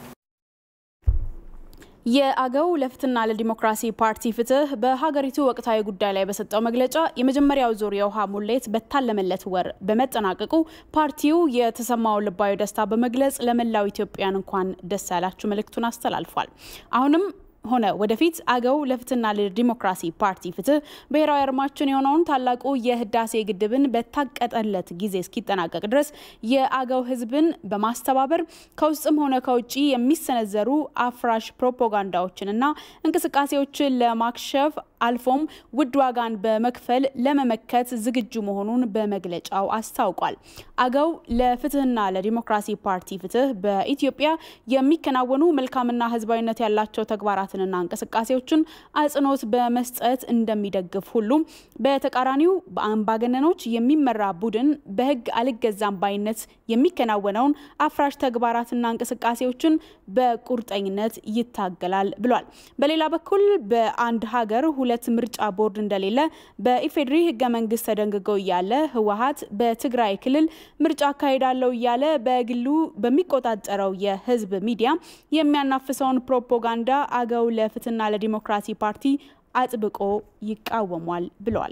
የአገው ለፍትህና ለዲሞክራሲ ፓርቲ ፍትህ በሀገሪቱ ወቅታዊ ጉዳይ ላይ በሰጠው መግለጫ የመጀመሪያው ዙር የውሃ ሙሌት በታለመለት ወር በመጠናቀቁ ፓርቲው የተሰማውን ልባዊ ደስታ በመግለጽ ለመላው ኢትዮጵያን እንኳን ደስ ያላችሁ መልእክቱን አስተላልፏል። አሁንም ሆነ ወደፊት አገው ለፍትህና ለዲሞክራሲ ፓርቲ ፍትህ ብሔራዊ አርማችን የሆነውን ታላቁ የህዳሴ ግድብን በታቀጠለት ጊዜ እስኪጠናቀቅ ድረስ የአገው ህዝብን በማስተባበር ከውስጥም ሆነ ከውጭ የሚሰነዘሩ አፍራሽ ፕሮፓጋንዳዎችንና እንቅስቃሴዎችን ለማክሸፍ አልፎም ውድ ዋጋን በመክፈል ለመመከት ዝግጁ መሆኑን በመግለጫው አስታውቋል። አገው ለፍትህና ለዲሞክራሲ ፓርቲ ፍትህ በኢትዮጵያ የሚከናወኑ መልካምና ህዝባዊነት ያላቸው ተግባራትንና እንቅስቃሴዎችን አጽንኦት በመስጠት እንደሚደግፍ ሁሉም በተቃራኒው በአምባገነኖች የሚመራ ቡድን በህግ አልገዛም ባይነት የሚከናወነውን አፍራሽ ተግባራትና እንቅስቃሴዎችን በቁርጠኝነት ይታገላል ብሏል። በሌላ በኩል በአንድ ሀገር ሁለት ምርጫ ቦርድ እንደሌለ በኢፌዴሪ ህገ መንግስት ተደንግጎ እያለ ህወሀት በትግራይ ክልል ምርጫ አካሄዳለሁ እያለ በግሉ በሚቆጣጠረው የህዝብ ሚዲያ የሚያናፍሰውን ፕሮፓጋንዳ አገው ለፍትህና ለዲሞክራሲ ፓርቲ አጥብቆ ይቃወሟል ብለዋል።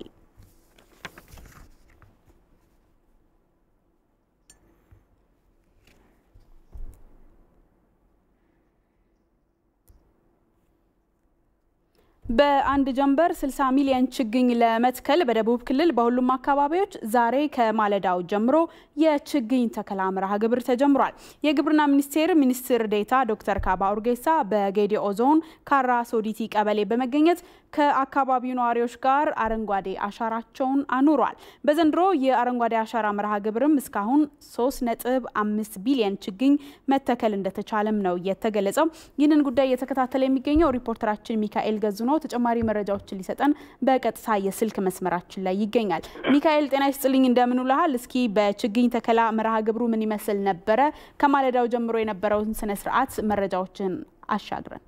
በአንድ ጀንበር 60 ሚሊዮን ችግኝ ለመትከል በደቡብ ክልል በሁሉም አካባቢዎች ዛሬ ከማለዳው ጀምሮ የችግኝ ተከላ መርሃ ግብር ተጀምሯል። የግብርና ሚኒስቴር ሚኒስትር ዴታ ዶክተር ካባ ኡርጌሳ በጌዲኦ ዞን ካራ ሶዲቲ ቀበሌ በመገኘት ከአካባቢው ነዋሪዎች ጋር አረንጓዴ አሻራቸውን አኑሯል። በዘንድሮ የአረንጓዴ አሻራ መርሃ ግብርም እስካሁን 3.5 ቢሊዮን ችግኝ መተከል እንደተቻለም ነው የተገለጸው። ይህንን ጉዳይ እየተከታተለ የሚገኘው ሪፖርተራችን ሚካኤል ገዙ ነው። ተጨማሪ መረጃዎችን ሊሰጠን በቀጥታ የስልክ መስመራችን ላይ ይገኛል። ሚካኤል ጤና ይስጥልኝ፣ እንደምን ውለሃል? እስኪ በችግኝ ተከላ መርሃ ግብሩ ምን ይመስል ነበረ? ከማለዳው ጀምሮ የነበረውን ስነ ስርዓት መረጃዎችን አሻግረን።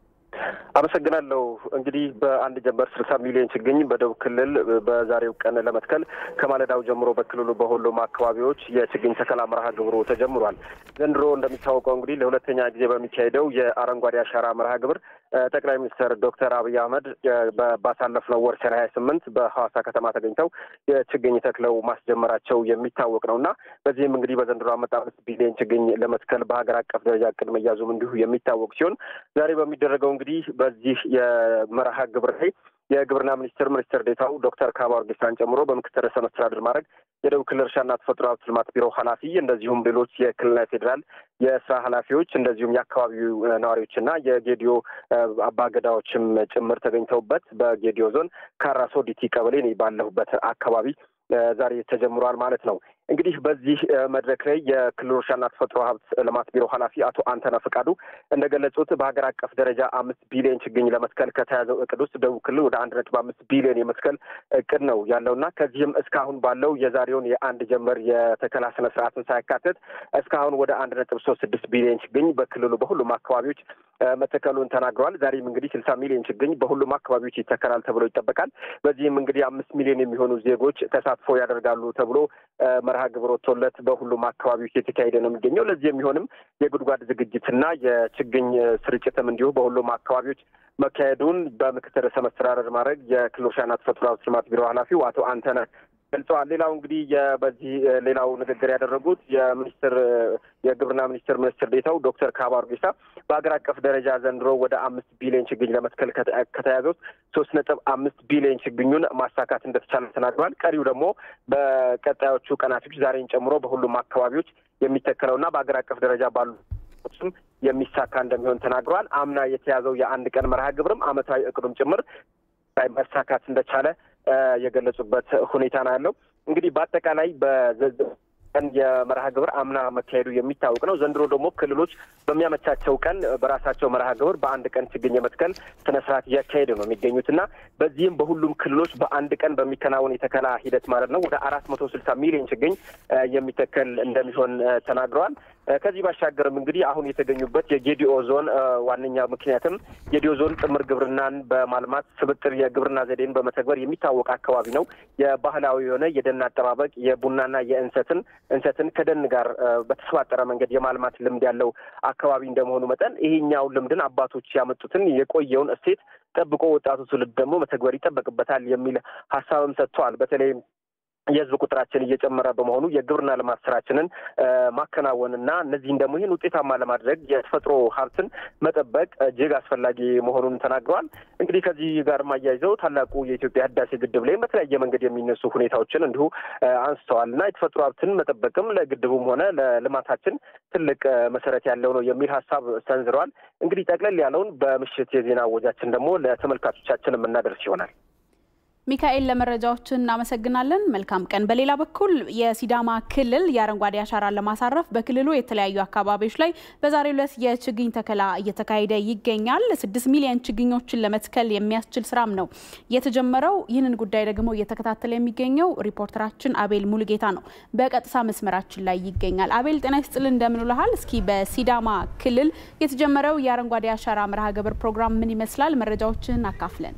አመሰግናለሁ። እንግዲህ በአንድ ጀንበር ስልሳ ሚሊዮን ችግኝ በደቡብ ክልል በዛሬው ቀን ለመትከል ከማለዳው ጀምሮ በክልሉ በሁሉም አካባቢዎች የችግኝ ተከላ መርሃ ግብሩ ተጀምሯል። ዘንድሮ እንደሚታወቀው እንግዲህ ለሁለተኛ ጊዜ በሚካሄደው የአረንጓዴ አሻራ መርሃ ግብር ጠቅላይ ሚኒስትር ዶክተር አብይ አህመድ ባሳለፍነው ወር ሰኔ ሀያ ስምንት በሐዋሳ ከተማ ተገኝተው የችግኝ ተክለው ማስጀመራቸው የሚታወቅ ነው እና በዚህም እንግዲህ በዘንድሮ ዓመት አምስት ቢሊዮን ችግኝ ለመትከል በሀገር አቀፍ ደረጃ እቅድ መያዙም እንዲሁ የሚታወቅ ሲሆን ዛሬ በሚደረገው እንግዲህ በዚህ የመርሃ ግብር ላይ የግብርና ሚኒስትር ሚኒስትር ዴታው ዶክተር ካባ ኡርጌሳን ጨምሮ በምክትል ርዕሰ መስተዳድር ማድረግ የደቡብ ክልል እርሻና ተፈጥሮ ሀብት ልማት ቢሮ ኃላፊ እንደዚሁም ሌሎች የክልልና የፌዴራል የስራ ኃላፊዎች እንደዚሁም የአካባቢው ነዋሪዎችና የጌዲዮ አባገዳዎችም ጭምር ተገኝተውበት በጌዲዮ ዞን ካራ ሶዲቲ ቀበሌ ባለሁበት አካባቢ ዛሬ ተጀምሯል ማለት ነው። እንግዲህ በዚህ መድረክ ላይ የክልሉ እርሻና ተፈጥሮ ሀብት ልማት ቢሮ ኃላፊ አቶ አንተነ ፍቃዱ እንደገለጹት በሀገር አቀፍ ደረጃ አምስት ቢሊዮን ችግኝ ለመትከል ከተያዘው እቅድ ውስጥ ደቡብ ክልል ወደ አንድ ነጥብ አምስት ቢሊዮን የመትከል እቅድ ነው ያለውና ከዚህም እስካሁን ባለው የዛሬውን የአንድ ጀንበር የተከላ ስነ ስርዓትን ሳያካትት እስካሁን ወደ አንድ ነጥብ ሶስት ስድስት ቢሊዮን ችግኝ በክልሉ በሁሉም አካባቢዎች መተከሉን ተናግረዋል። ዛሬም እንግዲህ ስልሳ ሚሊዮን ችግኝ በሁሉም አካባቢዎች ይተከላል ተብሎ ይጠበቃል። በዚህም እንግዲህ አምስት ሚሊዮን የሚሆኑ ዜጎች ተሳትፎ ያደርጋሉ ተብሎ መርሃ ግብር ወጥቶለት በሁሉም አካባቢዎች የተካሄደ ነው የሚገኘው። ለዚህ የሚሆንም የጉድጓድ ዝግጅትና የችግኝ ስርጭትም እንዲሁ በሁሉም አካባቢዎች መካሄዱን በምክትል ርዕሰ መስተዳድር ማድረግ የክልል እርሻና ተፈጥሮ ሀብት ልማት ቢሮ ኃላፊው አቶ አንተነህ ገልጸዋል። ሌላው እንግዲህ በዚህ ሌላው ንግግር ያደረጉት የሚኒስትር የግብርና ሚኒስትር ሚኒስትር ዴታው ዶክተር ካባ ኡርጌሳ በሀገር አቀፍ ደረጃ ዘንድሮ ወደ አምስት ቢሊዮን ችግኝ ለመትከል ከተያዘው ሶስት ነጥብ አምስት ቢሊዮን ችግኙን ማሳካት እንደተቻለ ተናግረዋል። ቀሪው ደግሞ በቀጣዮቹ ቀናቶች ዛሬን ጨምሮ በሁሉም አካባቢዎች የሚተከለውና በሀገር አቀፍ ደረጃ ባሉ ስም የሚሳካ እንደሚሆን ተናግረዋል። አምና የተያዘው የአንድ ቀን መርሃ ግብርም አመታዊ እቅዱም ጭምር መሳካት እንደቻለ የገለጹበት ሁኔታ ነው ያለው። እንግዲህ በአጠቃላይ ቀን የመርሃ ግብር አምና መካሄዱ የሚታወቅ ነው። ዘንድሮ ደግሞ ክልሎች በሚያመቻቸው ቀን በራሳቸው መርሃ ግብር በአንድ ቀን ችግኝ የመትከል ስነ ስርዓት እያካሄዱ ነው የሚገኙት እና በዚህም በሁሉም ክልሎች በአንድ ቀን በሚከናወን የተከላ ሂደት ማለት ነው ወደ አራት መቶ ስልሳ ሚሊዮን ችግኝ የሚተከል እንደሚሆን ተናግረዋል። ከዚህ ባሻገርም እንግዲህ አሁን የተገኙበት የጌዲኦ ዞን ዋነኛ ምክንያትም ጌዲኦ ዞን ጥምር ግብርናን በማልማት ስብጥር የግብርና ዘዴን በመተግበር የሚታወቅ አካባቢ ነው። የባህላዊ የሆነ የደን አጠባበቅ የቡናና የእንሰትን እንሰትን ከደን ጋር በተሰባጠረ መንገድ የማልማት ልምድ ያለው አካባቢ እንደመሆኑ መጠን ይሄኛው ልምድን አባቶች ያመጡትን የቆየውን እሴት ጠብቆ ወጣቱ ትውልድ ደግሞ መተግበር ይጠበቅበታል የሚል ሀሳብም ሰጥተዋል። በተለይ የህዝብ ቁጥራችን እየጨመረ በመሆኑ የግብርና ልማት ስራችንን ማከናወንና እነዚህን ደግሞ ይህን ውጤታማ ለማድረግ የተፈጥሮ ሀብትን መጠበቅ እጅግ አስፈላጊ መሆኑን ተናግረዋል። እንግዲህ ከዚህ ጋር ማያይዘው ታላቁ የኢትዮጵያ ህዳሴ ግድብ ላይም በተለያየ መንገድ የሚነሱ ሁኔታዎችን እንዲሁ አንስተዋል እና የተፈጥሮ ሀብትን መጠበቅም ለግድቡም ሆነ ለልማታችን ትልቅ መሰረት ያለው ነው የሚል ሀሳብ ሰንዝረዋል። እንግዲህ ጠቅለል ያለውን በምሽት የዜና ወጃችን ደግሞ ለተመልካቾቻችን የምናደርስ ይሆናል። ሚካኤል ለመረጃዎች እናመሰግናለን። መልካም ቀን። በሌላ በኩል የሲዳማ ክልል የአረንጓዴ አሻራን ለማሳረፍ በክልሉ የተለያዩ አካባቢዎች ላይ በዛሬው ዕለት የችግኝ ተከላ እየተካሄደ ይገኛል። ስድስት ሚሊዮን ችግኞችን ለመትከል የሚያስችል ስራም ነው የተጀመረው። ይህንን ጉዳይ ደግሞ እየተከታተለ የሚገኘው ሪፖርተራችን አቤል ሙሉጌታ ነው። በቀጥታ መስመራችን ላይ ይገኛል። አቤል ጤና ይስጥልን፣ እንደምን ውለሃል? እስኪ በሲዳማ ክልል የተጀመረው የአረንጓዴ አሻራ መርሃ ግብር ፕሮግራም ምን ይመስላል? መረጃዎችን አካፍለን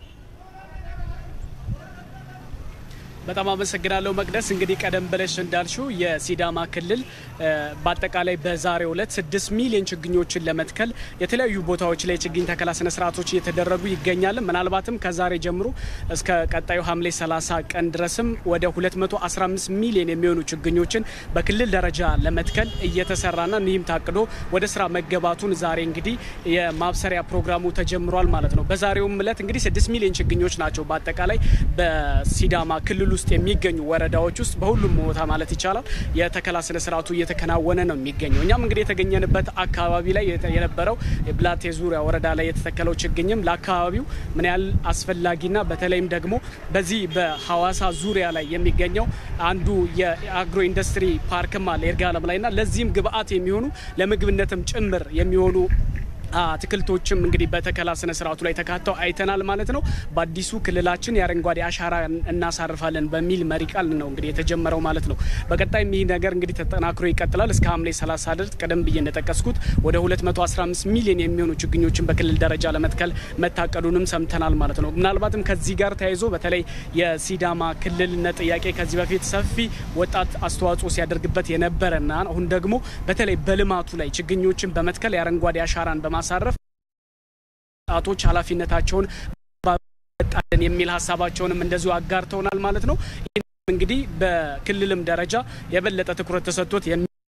በጣም አመሰግናለሁ መቅደስ። እንግዲህ ቀደም ብለሽ እንዳልሽው የሲዳማ ክልል በአጠቃላይ በዛሬው ዕለት ስድስት ሚሊዮን ችግኞችን ለመትከል የተለያዩ ቦታዎች ላይ ችግኝ ተከላ ስነ ስርዓቶች እየተደረጉ ይገኛል። ምናልባትም ከዛሬ ጀምሮ እስከ ቀጣዩ ሐምሌ 30 ቀን ድረስም ወደ 215 ሚሊዮን የሚሆኑ ችግኞችን በክልል ደረጃ ለመትከል እየተሰራና ይህም ታቅዶ ወደ ስራ መገባቱን ዛሬ እንግዲህ የማብሰሪያ ፕሮግራሙ ተጀምሯል ማለት ነው። በዛሬውም ዕለት እንግዲህ 6 ሚሊዮን ችግኞች ናቸው በአጠቃላይ በሲዳማ ክልል ውስጥ የሚገኙ ወረዳዎች ውስጥ በሁሉም ቦታ ማለት ይቻላል የተከላ ስነ ስርዓቱ እየተከናወነ ነው የሚገኘው። እኛም እንግዲህ የተገኘንበት አካባቢ ላይ የነበረው የብላቴ ዙሪያ ወረዳ ላይ የተተከለው ችግኝም ለአካባቢው ምን ያህል አስፈላጊና በተለይም ደግሞ በዚህ በሐዋሳ ዙሪያ ላይ የሚገኘው አንዱ የአግሮ ኢንዱስትሪ ፓርክም አለ ይርጋለም ላይ እና ለዚህም ግብአት የሚሆኑ ለምግብነትም ጭምር የሚሆኑ አትክልቶችም እንግዲህ በተከላ ስነ ስርዓቱ ላይ ተካተው አይተናል ማለት ነው። በአዲሱ ክልላችን የአረንጓዴ አሻራ እናሳርፋለን በሚል መሪ ቃል ነው እንግዲህ የተጀመረው ማለት ነው። በቀጣይም ይህ ነገር እንግዲህ ተጠናክሮ ይቀጥላል እስከ ሐምሌ 30 ድረስ ቀደም ብዬ እንደጠቀስኩት ወደ 215 ሚሊዮን የሚሆኑ ችግኞችን በክልል ደረጃ ለመትከል መታቀዱንም ሰምተናል ማለት ነው። ምናልባትም ከዚህ ጋር ተያይዞ በተለይ የሲዳማ ክልልነት ጥያቄ ከዚህ በፊት ሰፊ ወጣት አስተዋጽኦ ሲያደርግበት የነበረና አሁን ደግሞ በተለይ በልማቱ ላይ ችግኞችን በመትከል የአረንጓዴ አሻራን በማ ማሳረፍ ወጣቶች ኃላፊነታቸውን ጣለን የሚል ሀሳባቸውንም እንደዚሁ አጋርተውናል ማለት ነው። ይህ እንግዲህ በክልልም ደረጃ የበለጠ ትኩረት ተሰጥቶት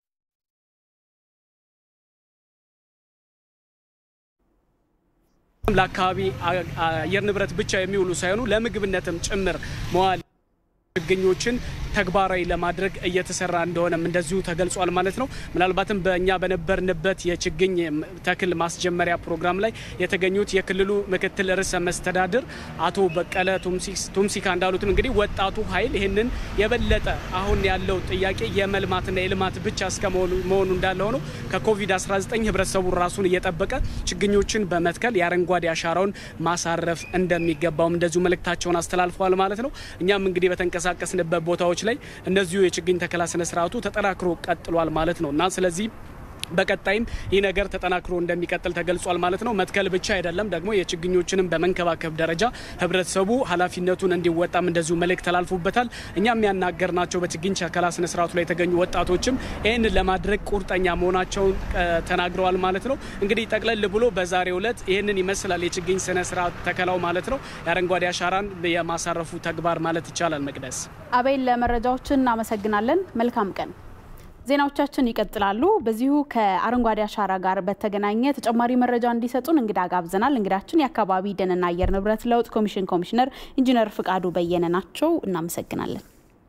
ለአካባቢ አየር ንብረት ብቻ የሚውሉ ሳይሆኑ ለምግብነትም ጭምር መዋል ችግኞችን ተግባራዊ ለማድረግ እየተሰራ እንደሆነም እንደዚሁ ተገልጿል ማለት ነው። ምናልባትም በእኛ በነበርንበት የችግኝ ተክል ማስጀመሪያ ፕሮግራም ላይ የተገኙት የክልሉ ምክትል ርዕሰ መስተዳድር አቶ በቀለ ቱምሲካ እንዳሉትም እንግዲህ ወጣቱ ኃይል ይህንን የበለጠ አሁን ያለው ጥያቄ የመልማትና የልማት ብቻ እስከ መሆኑ እንዳለ ሆኖ ከኮቪድ-19 ህብረተሰቡ ራሱን እየጠበቀ ችግኞችን በመትከል የአረንጓዴ አሻራውን ማሳረፍ እንደሚገባውም እንደዚሁ መልእክታቸውን አስተላልፈዋል ማለት ነው። እኛም እንግዲህ በተንቀሳቀስንበት ቦታዎች ላይ እነዚሁ የችግኝ ተከላ ስነ ስርዓቱ ተጠናክሮ ቀጥሏል ማለት ነው እና ስለዚህ በቀጣይም ይህ ነገር ተጠናክሮ እንደሚቀጥል ተገልጿል ማለት ነው። መትከል ብቻ አይደለም ደግሞ የችግኞችንም በመንከባከብ ደረጃ ህብረተሰቡ ኃላፊነቱን እንዲወጣም እንደዚሁ መልእክት ተላልፎበታል። እኛም ያናገርናቸው በችግኝ ተከላ ስነ ስርዓቱ ላይ የተገኙ ወጣቶችም ይህንን ለማድረግ ቁርጠኛ መሆናቸውን ተናግረዋል ማለት ነው። እንግዲህ ጠቅለል ብሎ በዛሬው ዕለት ይህንን ይመስላል የችግኝ ስነ ስርዓት ተከላው ማለት ነው። የአረንጓዴ አሻራን የማሳረፉ ተግባር ማለት ይቻላል። መቅደስ አቤል፣ ለመረጃዎችን እናመሰግናለን። መልካም ቀን። ዜናዎቻችን ይቀጥላሉ። በዚሁ ከአረንጓዴ አሻራ ጋር በተገናኘ ተጨማሪ መረጃ እንዲሰጡን እንግዳ ጋብዘናል። እንግዳችን የአካባቢ ደንና አየር ንብረት ለውጥ ኮሚሽን ኮሚሽነር ኢንጂነር ፍቃዱ በየነ ናቸው። እናመሰግናለን።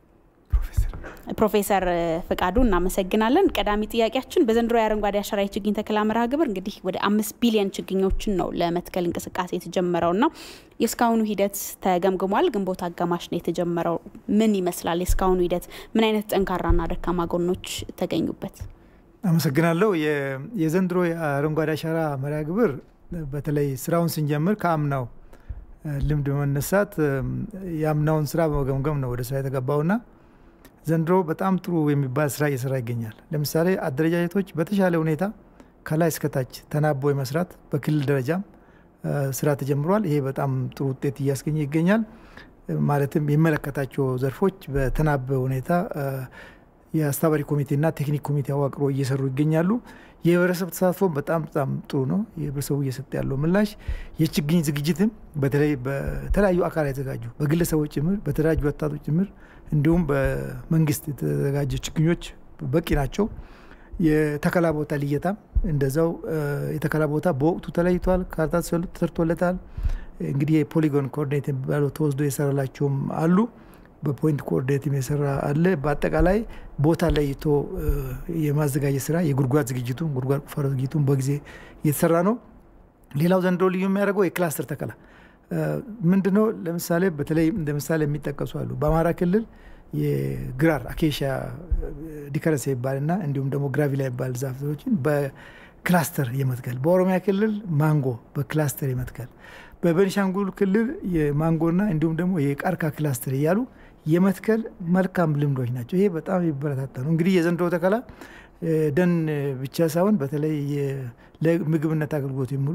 ፕሮፌሰር ፍቃዱ እናመሰግናለን። ቀዳሚ ጥያቄያችን በዘንድሮ የአረንጓዴ አሻራ የችግኝ ተከላ መርሃ ግብር እንግዲህ ወደ አምስት ቢሊዮን ችግኞችን ነው ለመትከል እንቅስቃሴ የተጀመረው እና የእስካሁኑ ሂደት ተገምግሟል። ግንቦት አጋማሽ ነው የተጀመረው። ምን ይመስላል የእስካሁኑ ሂደት? ምን አይነት ጠንካራና ደካማ ጎኖች ተገኙበት? አመሰግናለሁ። የዘንድሮ የአረንጓዴ አሻራ መርሃ ግብር በተለይ ስራውን ስንጀምር ከአምናው ልምድ በመነሳት የአምናውን ስራ በመገምገም ነው ወደ ስራ የተገባውና ዘንድሮ በጣም ጥሩ የሚባል ስራ እየሰራ ይገኛል። ለምሳሌ አደረጃጀቶች በተሻለ ሁኔታ ከላይ እስከታች ተናቦ የመስራት በክልል ደረጃም ስራ ተጀምሯል። ይሄ በጣም ጥሩ ውጤት እያስገኘ ይገኛል። ማለትም የሚመለከታቸው ዘርፎች በተናበ ሁኔታ የአስተባባሪ ኮሚቴና ቴክኒክ ኮሚቴ አዋቅሮ እየሰሩ ይገኛሉ። የህብረተሰብ ተሳትፎ በጣም በጣም ጥሩ ነው። የህብረተሰቡ እየሰጠ ያለው ምላሽ የችግኝ ዝግጅትም በተለይ በተለያዩ አካላት የተዘጋጁ በግለሰቦች ጭምር በተደራጁ ወጣቶች ጭምር እንዲሁም በመንግስት የተዘጋጀ ችግኞች በቂ ናቸው። የተከላ ቦታ ልየታም እንደዛው የተከላ ቦታ በወቅቱ ተለይቷል። ካርታ ተሰርቶለታል። እንግዲህ የፖሊጎን ኮኦርዲኔት የሚባለው ተወስዶ የሰራላቸውም አሉ። በፖይንት ኮኦርዲኔትም የሰራ አለ። በአጠቃላይ ቦታ ለይቶ የማዘጋጀት ስራ የጉድጓድ ዝግጅቱን ጉድጓድ ቁፋሮ ዝግጅቱን በጊዜ እየተሰራ ነው። ሌላው ዘንድሮ ልዩ የሚያደርገው የክላስተር ተከላ ምንድነው? ለምሳሌ በተለይ እንደ ምሳሌ የሚጠቀሱ አሉ። በአማራ ክልል የግራር አኬሻ ዲከረንስ ይባልና እንዲሁም ደግሞ ግራቪላ ይባል ዛፎችን በክላስተር የመትከል በኦሮሚያ ክልል ማንጎ በክላስተር የመትከል በቤኒሻንጉል ክልል የማንጎና እንዲሁም ደግሞ የቃርካ ክላስተር እያሉ የመትከል መልካም ልምዶች ናቸው። ይሄ በጣም ይበረታታ ነው። እንግዲህ የዘንድሮ ተከላ ደን ብቻ ሳይሆን በተለይ ለምግብነት አገልግሎት የሚውሉ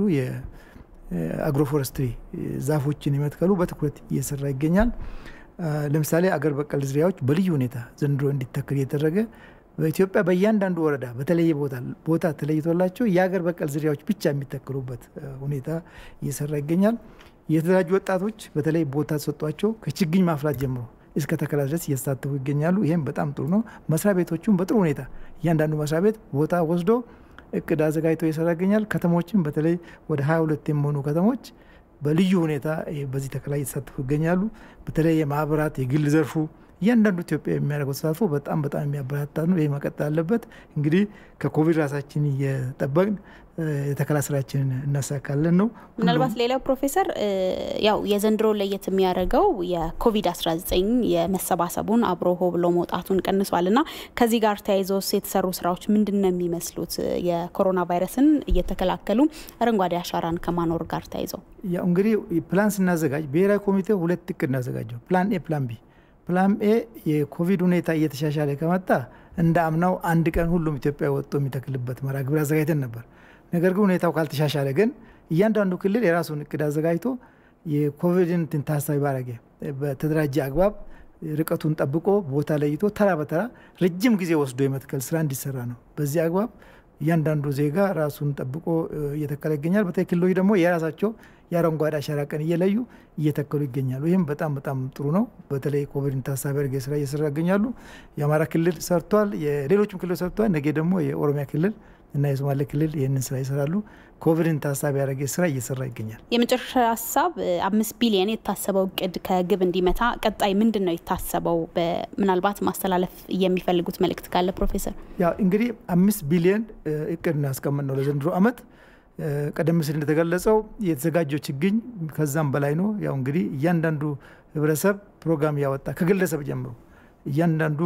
የአግሮፎረስትሪ ዛፎችን የመትከሉ በትኩረት እየሰራ ይገኛል። ለምሳሌ አገር በቀል ዝርያዎች በልዩ ሁኔታ ዘንድሮ እንዲተከል እየተደረገ በኢትዮጵያ በእያንዳንዱ ወረዳ በተለየ ቦታ ቦታ ተለይቶላቸው የአገር በቀል ዝርያዎች ብቻ የሚተከሉበት ሁኔታ እየሰራ ይገኛል። የተደራጁ ወጣቶች በተለይ ቦታ ተሰጧቸው ከችግኝ ማፍላት ጀምሮ እስከ ተከላ ድረስ እየተሳተፉ ይገኛሉ። ይህም በጣም ጥሩ ነው። መስሪያ ቤቶቹም በጥሩ ሁኔታ እያንዳንዱ መስሪያ ቤት ቦታ ወስዶ እቅድ አዘጋጅተው እየሰራ ይገኛል። ከተሞችም በተለይ ወደ 22 የሚሆኑ ከተሞች በልዩ ሁኔታ በዚህ ተከላ እየተሳተፉ ይገኛሉ። በተለይ የማህበራት የግል ዘርፉ እያንዳንዱ ኢትዮጵያ የሚያደርገው ተሳትፎ በጣም በጣም የሚያበረታታ ነው። ይህ መቀጠል አለበት። እንግዲህ ከኮቪድ ራሳችን እየጠበቅን የተከላ ስራችንን እናሳካለን ነው። ምናልባት ሌላው ፕሮፌሰር ያው የዘንድሮ ለየት የሚያደርገው የኮቪድ-19 የመሰባሰቡን አብሮ ሆ ብሎ መውጣቱን ቀንሷል እና ከዚህ ጋር ተያይዘውስ የተሰሩ ስራዎች ምንድን ነው የሚመስሉት? የኮሮና ቫይረስን እየተከላከሉ አረንጓዴ አሻራን ከማኖር ጋር ተያይዘው ያው እንግዲህ ፕላን ስናዘጋጅ ብሔራዊ ኮሚቴ ሁለት እቅድ እናዘጋጀው፣ ፕላን ኤ፣ ፕላን ቢ ፕላን ኤ የኮቪድ ሁኔታ እየተሻሻለ ከመጣ እንደ አምናው አንድ ቀን ሁሉም ኢትዮጵያ ወጥቶ የሚተክልበት መርሃ ግብር አዘጋጅተን ነበር። ነገር ግን ሁኔታው ካልተሻሻለ ግን እያንዳንዱ ክልል የራሱን እቅድ አዘጋጅቶ የኮቪድን ታሳቢ ባረገ በተደራጀ አግባብ ርቀቱን ጠብቆ ቦታ ለይቶ ተራ በተራ ረጅም ጊዜ ወስዶ የመትከል ስራ እንዲሰራ ነው። በዚህ አግባብ እያንዳንዱ ዜጋ ራሱን ጠብቆ እየተከለ ይገኛል። በተለይ ክልሎች ደግሞ የራሳቸው የአረንጓዴ አሻራ ቀን እየለዩ እየተከሉ ይገኛሉ። ይህም በጣም በጣም ጥሩ ነው። በተለይ ኮቪድን ታሳቢ አድርገው ስራ እየሰራ ይገኛሉ። የአማራ ክልል ሰርቷል፣ የሌሎችም ክልሎች ሰርቷል። ነገ ደግሞ የኦሮሚያ ክልል እና የሶማሌ ክልል ይህንን ስራ ይሰራሉ። ኮቪድን ታሳቢ ያደረገ ስራ እየሰራ ይገኛል። የመጨረሻ ሀሳብ አምስት ቢሊየን የታሰበው እቅድ ከግብ እንዲመታ ቀጣይ ምንድን ነው የታሰበው? ምናልባት ማስተላለፍ የሚፈልጉት መልእክት ካለ ፕሮፌሰር። ያው እንግዲህ አምስት ቢሊየን እቅድ እናስቀምጥ ነው ለዘንድሮ አመት። ቀደም ሲል እንደተገለጸው የተዘጋጀው ችግኝ ከዛም በላይ ነው። ያው እንግዲህ እያንዳንዱ ህብረተሰብ ፕሮግራም እያወጣ ከግለሰብ ጀምሮ እያንዳንዱ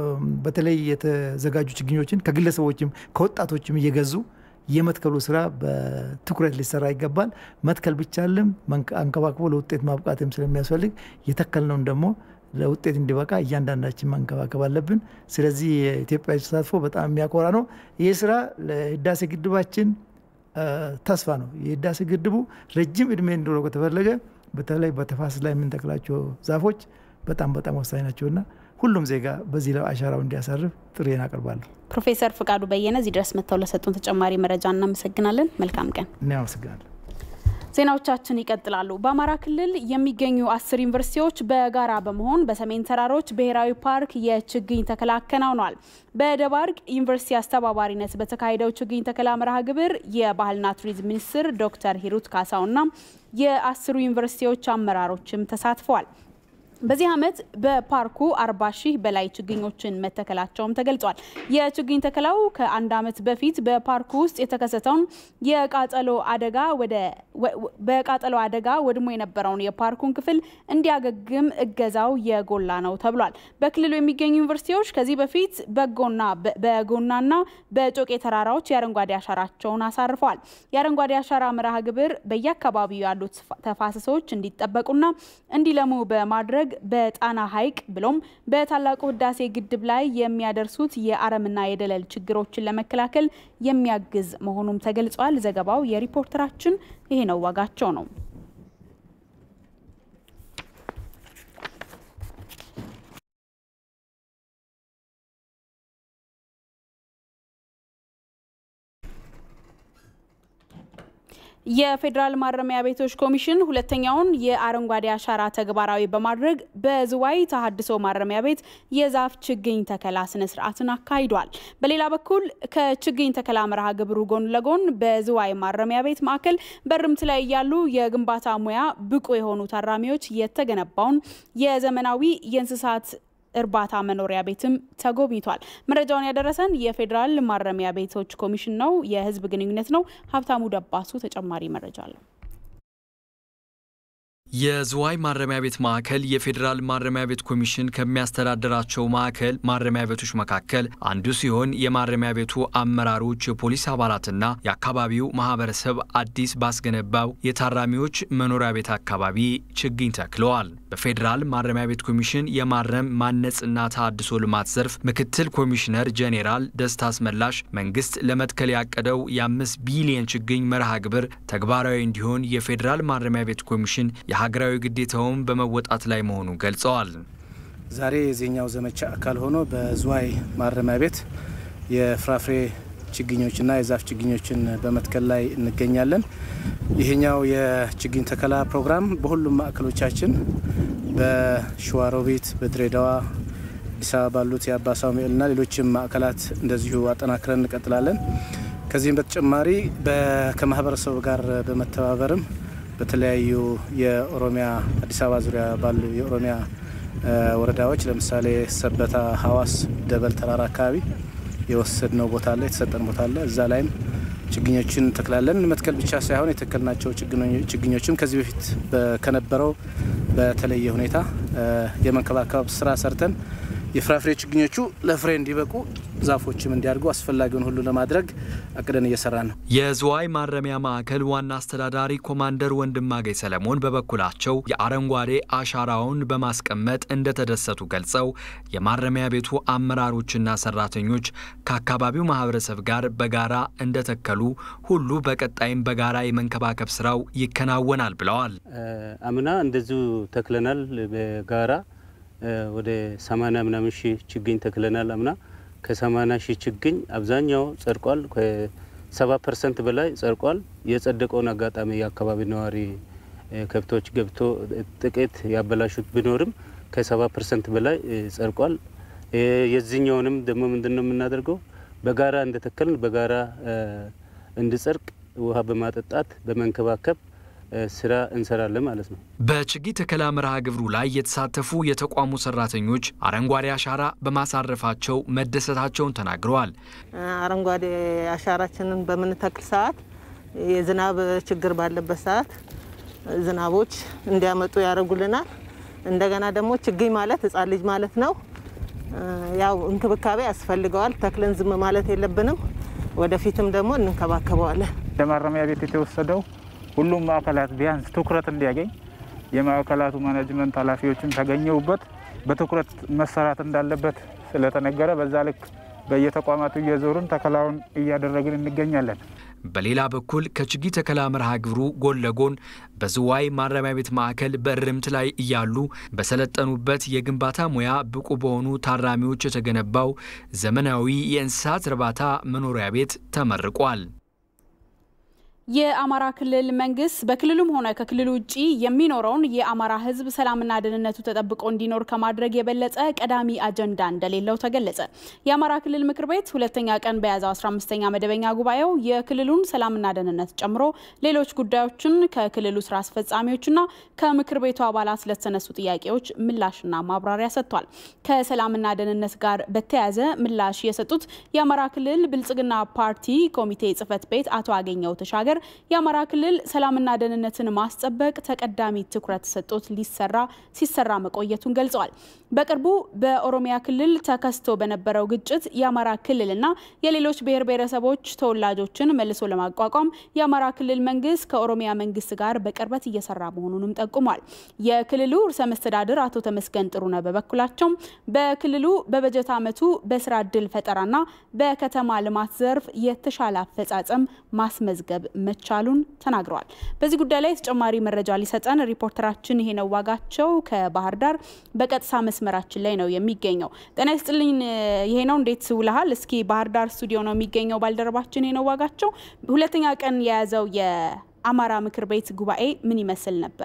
በተለይ የተዘጋጁ ችግኞችን ከግለሰቦችም ከወጣቶችም እየገዙ የመትከሉ ስራ በትኩረት ሊሰራ ይገባል። መትከል ብቻ አለም አንከባክቦ ለውጤት ማብቃትም ስለሚያስፈልግ የተከልነውን ደግሞ ለውጤት እንዲበቃ እያንዳንዳችን መንከባከብ አለብን። ስለዚህ የኢትዮጵያ ተሳትፎ በጣም የሚያኮራ ነው። ይህ ስራ ለህዳሴ ግድባችን ተስፋ ነው። የህዳሴ ግድቡ ረጅም እድሜ እንዲኖረው ከተፈለገ በተለይ በተፋሰስ ላይ የምንተክላቸው ዛፎች በጣም በጣም ወሳኝ ናቸውና ሁሉም ዜጋ በዚህ ላይ አሻራው እንዲያሳርፍ ጥሪዬን አቀርባለሁ። ፕሮፌሰር ፍቃዱ በየነ እዚህ ድረስ መጥተው ለሰጡን ተጨማሪ መረጃ እናመሰግናለን። መልካም ቀን። እኔ አመሰግናለሁ። ዜናዎቻችን ይቀጥላሉ። በአማራ ክልል የሚገኙ አስር ዩኒቨርሲቲዎች በጋራ በመሆን በሰሜን ተራሮች ብሔራዊ ፓርክ የችግኝ ተከላ አከናውነዋል። በደባርቅ ዩኒቨርሲቲ አስተባባሪነት በተካሄደው ችግኝ ተከላ መርሃ ግብር የባህልና ቱሪዝም ሚኒስትር ዶክተር ሂሩት ካሳውና የአስሩ ዩኒቨርሲቲዎች አመራሮችም ተሳትፈዋል። በዚህ ዓመት በፓርኩ 40 ሺህ በላይ ችግኞችን መተከላቸውም ተገልጿል። የችግኝ ተከላው ከአንድ ዓመት በፊት በፓርኩ ውስጥ የተከሰተውን የቃጠሎ አደጋ ወደ በቃጠሎ አደጋ ወድሞ የነበረውን የፓርኩን ክፍል እንዲያገግም እገዛው የጎላ ነው ተብሏል። በክልሉ የሚገኙ ዩኒቨርሲቲዎች ከዚህ በፊት በጎና በጎናና በጮቄ ተራራዎች የአረንጓዴ አሻራቸውን አሳርፈዋል። የአረንጓዴ አሻራ መርሃ ግብር በየአካባቢው ያሉት ተፋሰሶች እንዲጠበቁና እንዲለሙ በማድረግ በጣና ሐይቅ ብሎም በታላቁ ህዳሴ ግድብ ላይ የሚያደርሱት የአረምና የደለል ችግሮችን ለመከላከል የሚያግዝ መሆኑም ተገልጿል። ዘገባው የሪፖርተራችን ይሄ ነው ዋጋቸው ነው። የፌዴራል ማረሚያ ቤቶች ኮሚሽን ሁለተኛውን የአረንጓዴ አሻራ ተግባራዊ በማድረግ በዝዋይ ተሀድሶ ማረሚያ ቤት የዛፍ ችግኝ ተከላ ስነ ስርዓትን አካሂዷል። በሌላ በኩል ከችግኝ ተከላ መርሃ ግብሩ ጎን ለጎን በዝዋይ ማረሚያ ቤት ማዕከል በርምት ላይ እያሉ የግንባታ ሙያ ብቁ የሆኑ ታራሚዎች የተገነባውን የዘመናዊ የእንስሳት እርባታ መኖሪያ ቤትም ተጎብኝቷል። መረጃውን ያደረሰን የፌዴራል ማረሚያ ቤቶች ኮሚሽን ነው፣ የህዝብ ግንኙነት ነው። ሀብታሙ ደባሱ ተጨማሪ መረጃ አለው። የዝዋይ ማረሚያ ቤት ማዕከል የፌዴራል ማረሚያ ቤት ኮሚሽን ከሚያስተዳድራቸው ማዕከል ማረሚያ ቤቶች መካከል አንዱ ሲሆን የማረሚያ ቤቱ አመራሮች፣ የፖሊስ አባላትና የአካባቢው ማህበረሰብ አዲስ ባስገነባው የታራሚዎች መኖሪያ ቤት አካባቢ ችግኝ ተክለዋል። በፌዴራል ማረሚያ ቤት ኮሚሽን የማረም ማነጽና ተሃድሶ ልማት ዘርፍ ምክትል ኮሚሽነር ጄኔራል ደስታ አስመላሽ መንግስት ለመትከል ያቀደው የአምስት ቢሊየን ችግኝ መርሃ ግብር ተግባራዊ እንዲሆን የፌዴራል ማረሚያ ቤት ኮሚሽን የሀገራዊ ግዴታውን በመወጣት ላይ መሆኑን ገልጸዋል። ዛሬ የዚህኛው ዘመቻ አካል ሆኖ በዝዋይ ማረሚያ ቤት የፍራፍሬ ችግኞችና የዛፍ ችግኞችን በመትከል ላይ እንገኛለን። ይህኛው የችግኝ ተከላ ፕሮግራም በሁሉም ማዕከሎቻችን በሸዋሮቢት፣ በድሬዳዋ፣ አዲስ አበባ ባሉት የአባ ሳሙኤልና ሌሎችም ማዕከላት እንደዚሁ አጠናክረን እንቀጥላለን። ከዚህም በተጨማሪ ከማህበረሰቡ ጋር በመተባበርም በተለያዩ የኦሮሚያ አዲስ አበባ ዙሪያ ባሉ የኦሮሚያ ወረዳዎች ለምሳሌ ሰበታ፣ ሀዋስ፣ ደበል ተራራ አካባቢ የወሰድነው ቦታ አለ፣ የተሰጠን ቦታ አለ። እዛ ላይም ችግኞችን እንተክላለን። መትከል ብቻ ሳይሆን የተከልናቸው ችግኞችም ከዚህ በፊት ከነበረው በተለየ ሁኔታ የመንከባከብ ስራ ሰርተን የፍራፍሬ ችግኞቹ ለፍሬ እንዲበቁ ዛፎችም እንዲያድጉ አስፈላጊውን ሁሉ ለማድረግ አቅደን እየሰራ ነው። የዝዋይ ማረሚያ ማዕከል ዋና አስተዳዳሪ ኮማንደር ወንድማገኝ ሰለሞን በበኩላቸው የአረንጓዴ አሻራውን በማስቀመጥ እንደተደሰቱ ገልጸው የማረሚያ ቤቱ አመራሮችና ሰራተኞች ከአካባቢው ማህበረሰብ ጋር በጋራ እንደተከሉ ሁሉ በቀጣይም በጋራ የመንከባከብ ስራው ይከናወናል ብለዋል። አምና እንደዚሁ ተክለናል በጋራ ወደ ሰማንያ ምናምን ሺህ ችግኝ ተክለናል። አምና ከሰማንያ ሺህ ችግኝ አብዛኛው ጸድቋል። ከሰባ ፐርሰንት በላይ ጸድቋል። የጸደቀውን አጋጣሚ የአካባቢ ነዋሪ ከብቶች ገብቶ ጥቂት ያበላሹት ቢኖርም ከሰባ ፐርሰንት በላይ ጸድቋል። የዚህኛውንም ደግሞ ምንድን ነው የምናደርገው በጋራ እንደተከልን በጋራ እንዲጸድቅ ውሃ በማጠጣት በመንከባከብ ስራ እንሰራለን ማለት ነው። በችግኝ ተከላ መርሃ ግብሩ ላይ የተሳተፉ የተቋሙ ሰራተኞች አረንጓዴ አሻራ በማሳረፋቸው መደሰታቸውን ተናግረዋል። አረንጓዴ አሻራችንን በምንተክል ሰዓት የዝናብ ችግር ባለበት ሰዓት ዝናቦች እንዲያመጡ ያደርጉልናል። እንደገና ደግሞ ችግኝ ማለት ሕፃን ልጅ ማለት ነው። ያው እንክብካቤ ያስፈልገዋል። ተክለን ዝም ማለት የለብንም። ወደፊትም ደግሞ እንንከባከበዋለን። ለማረሚያ ቤት የተወሰደው ሁሉም ማዕከላት ቢያንስ ትኩረት እንዲያገኝ የማዕከላቱ ማኔጅመንት ኃላፊዎችም ተገኘውበት በትኩረት መሰራት እንዳለበት ስለተነገረ በዛ ልክ በየተቋማቱ እየዞርን ተከላውን እያደረግን እንገኛለን። በሌላ በኩል ከችግኝ ተከላ መርሃ ግብሩ ጎን ለጎን በዝዋይ ማረሚያ ቤት ማዕከል በእርምት ላይ እያሉ በሰለጠኑበት የግንባታ ሙያ ብቁ በሆኑ ታራሚዎች የተገነባው ዘመናዊ የእንስሳት እርባታ መኖሪያ ቤት ተመርቋል። የአማራ ክልል መንግስት በክልሉም ሆነ ከክልሉ ውጭ የሚኖረውን የአማራ ሕዝብ ሰላምና ደህንነቱ ተጠብቆ እንዲኖር ከማድረግ የበለጠ ቀዳሚ አጀንዳ እንደሌለው ተገለጸ። የአማራ ክልል ምክር ቤት ሁለተኛ ቀን በያዘው 15ኛ መደበኛ ጉባኤው የክልሉን ሰላምና ደህንነት ጨምሮ ሌሎች ጉዳዮችን ከክልሉ ስራ አስፈጻሚዎችና ከምክር ቤቱ አባላት ለተነሱ ጥያቄዎች ምላሽና ማብራሪያ ሰጥቷል። ከሰላምና ደህንነት ጋር በተያያዘ ምላሽ የሰጡት የአማራ ክልል ብልጽግና ፓርቲ ኮሚቴ ጽህፈት ቤት አቶ አገኘው ተሻገር በመናገር የአማራ ክልል ሰላምና ደህንነትን ማስጠበቅ ተቀዳሚ ትኩረት ሰጥቶት ሊሰራ ሲሰራ መቆየቱን ገልጸዋል። በቅርቡ በኦሮሚያ ክልል ተከስቶ በነበረው ግጭት የአማራ ክልልና የሌሎች ብሔር ብሔረሰቦች ተወላጆችን መልሶ ለማቋቋም የአማራ ክልል መንግስት ከኦሮሚያ መንግስት ጋር በቅርበት እየሰራ መሆኑንም ጠቁሟል። የክልሉ ርዕሰ መስተዳድር አቶ ተመስገን ጥሩነህ በበኩላቸው በክልሉ በበጀት ዓመቱ በስራ እድል ፈጠራና በከተማ ልማት ዘርፍ የተሻለ አፈጻጸም ማስመዝገብ መቻሉን ተናግረዋል። በዚህ ጉዳይ ላይ ተጨማሪ መረጃ ሊሰጠን ሪፖርተራችን ይሄ ነው ዋጋቸው ከባህር ዳር በቀጥታ መስመራችን ላይ ነው የሚገኘው። ጤና ይስጥልኝ ይሄ ነው እንዴት ውለሃል? እስኪ ባህር ዳር ስቱዲዮ ነው የሚገኘው ባልደረባችን ይሄ ነው ዋጋቸው። ሁለተኛ ቀን የያዘው የአማራ ምክር ቤት ጉባኤ ምን ይመስል ነበር?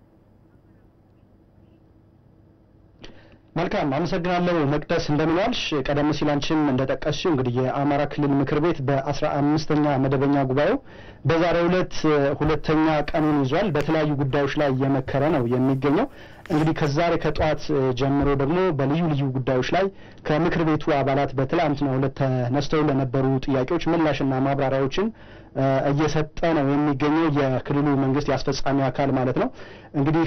መልካም አመሰግናለሁ መቅደስ፣ እንደምንዋልሽ። ቀደም ሲል አንቺም እንደጠቀስሽው እንግዲህ የአማራ ክልል ምክር ቤት በአስራ አምስተኛ መደበኛ ጉባኤው በዛሬው ዕለት ሁለተኛ ቀኑን ይዟል። በተለያዩ ጉዳዮች ላይ እየመከረ ነው የሚገኘው። እንግዲህ ከዛሬ ከጠዋት ጀምሮ ደግሞ በልዩ ልዩ ጉዳዮች ላይ ከምክር ቤቱ አባላት በትላንትናው ዕለት ተነስተው ለነበሩ ጥያቄዎች ምላሽና ማብራሪያዎችን እየሰጠ ነው የሚገኘው የክልሉ መንግስት የአስፈጻሚ አካል ማለት ነው። እንግዲህ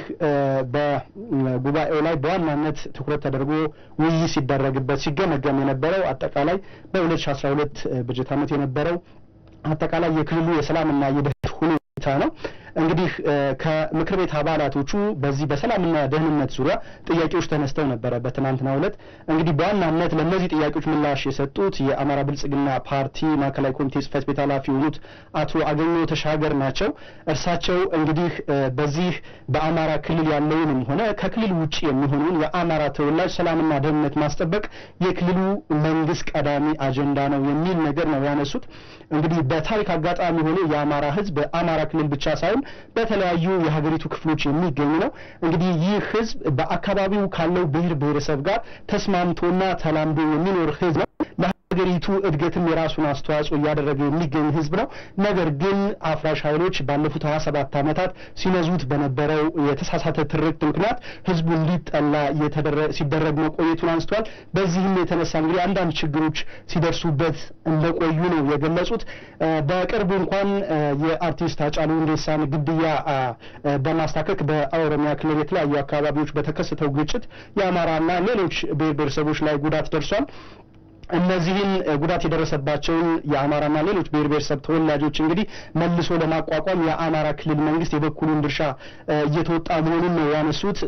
በጉባኤው ላይ በዋናነት ትኩረት ተደርጎ ውይይት ሲደረግበት ሲገመገም የነበረው አጠቃላይ በ2012 በጀት ዓመት የነበረው አጠቃላይ የክልሉ የሰላምና የደህንነት ሁኔታ ነው። እንግዲህ ከምክር ቤት አባላቶቹ በዚህ በሰላምና ደህንነት ዙሪያ ጥያቄዎች ተነስተው ነበረ በትናንትናው ዕለት። እንግዲህ በዋናነት ለእነዚህ ጥያቄዎች ምላሽ የሰጡት የአማራ ብልጽግና ፓርቲ ማዕከላዊ ኮሚቴ ጽህፈት ቤት ኃላፊ የሆኑት አቶ አገኘሁ ተሻገር ናቸው። እርሳቸው እንግዲህ በዚህ በአማራ ክልል ያለውንም ሆነ ከክልል ውጭ የሚሆነውን የአማራ ተወላጅ ሰላምና ደህንነት ማስጠበቅ የክልሉ መንግስት ቀዳሚ አጀንዳ ነው የሚል ነገር ነው ያነሱት። እንግዲህ በታሪክ አጋጣሚ ሆኖ የአማራ ህዝብ በአማራ ክልል ብቻ ሳይሆን በተለያዩ የሀገሪቱ ክፍሎች የሚገኝ ነው። እንግዲህ ይህ ህዝብ በአካባቢው ካለው ብሔር ብሔረሰብ ጋር ተስማምቶና ተላምዶ የሚኖር ህዝብ ነው። ለሀገሪቱ እድገትም የራሱን አስተዋጽኦ እያደረገ የሚገኝ ህዝብ ነው። ነገር ግን አፍራሽ ኃይሎች ባለፉት ሀያ ሰባት ዓመታት ሲነዙት በነበረው የተሳሳተ ትርክት ምክንያት ህዝቡ እንዲጠላ ሲደረግ መቆየቱን አንስተዋል። በዚህም የተነሳ እንግዲህ አንዳንድ ችግሮች ሲደርሱበት እንደቆዩ ነው የገለጹት። በቅርቡ እንኳን የአርቲስት ሃጫሉ ሁንዴሳን ግድያ በማስታከክ በኦሮሚያ ክልል የተለያዩ አካባቢዎች በተከሰተው ግጭት የአማራና ሌሎች ብሔር ብሔረሰቦች ላይ ጉዳት ደርሷል። እነዚህን ጉዳት የደረሰባቸውን የአማራና ሌሎች ብሔር ብሔረሰብ ተወላጆች እንግዲህ መልሶ ለማቋቋም የአማራ ክልል መንግስት የበኩሉን ድርሻ እየተወጣ መሆኑን ነው ያነሱት።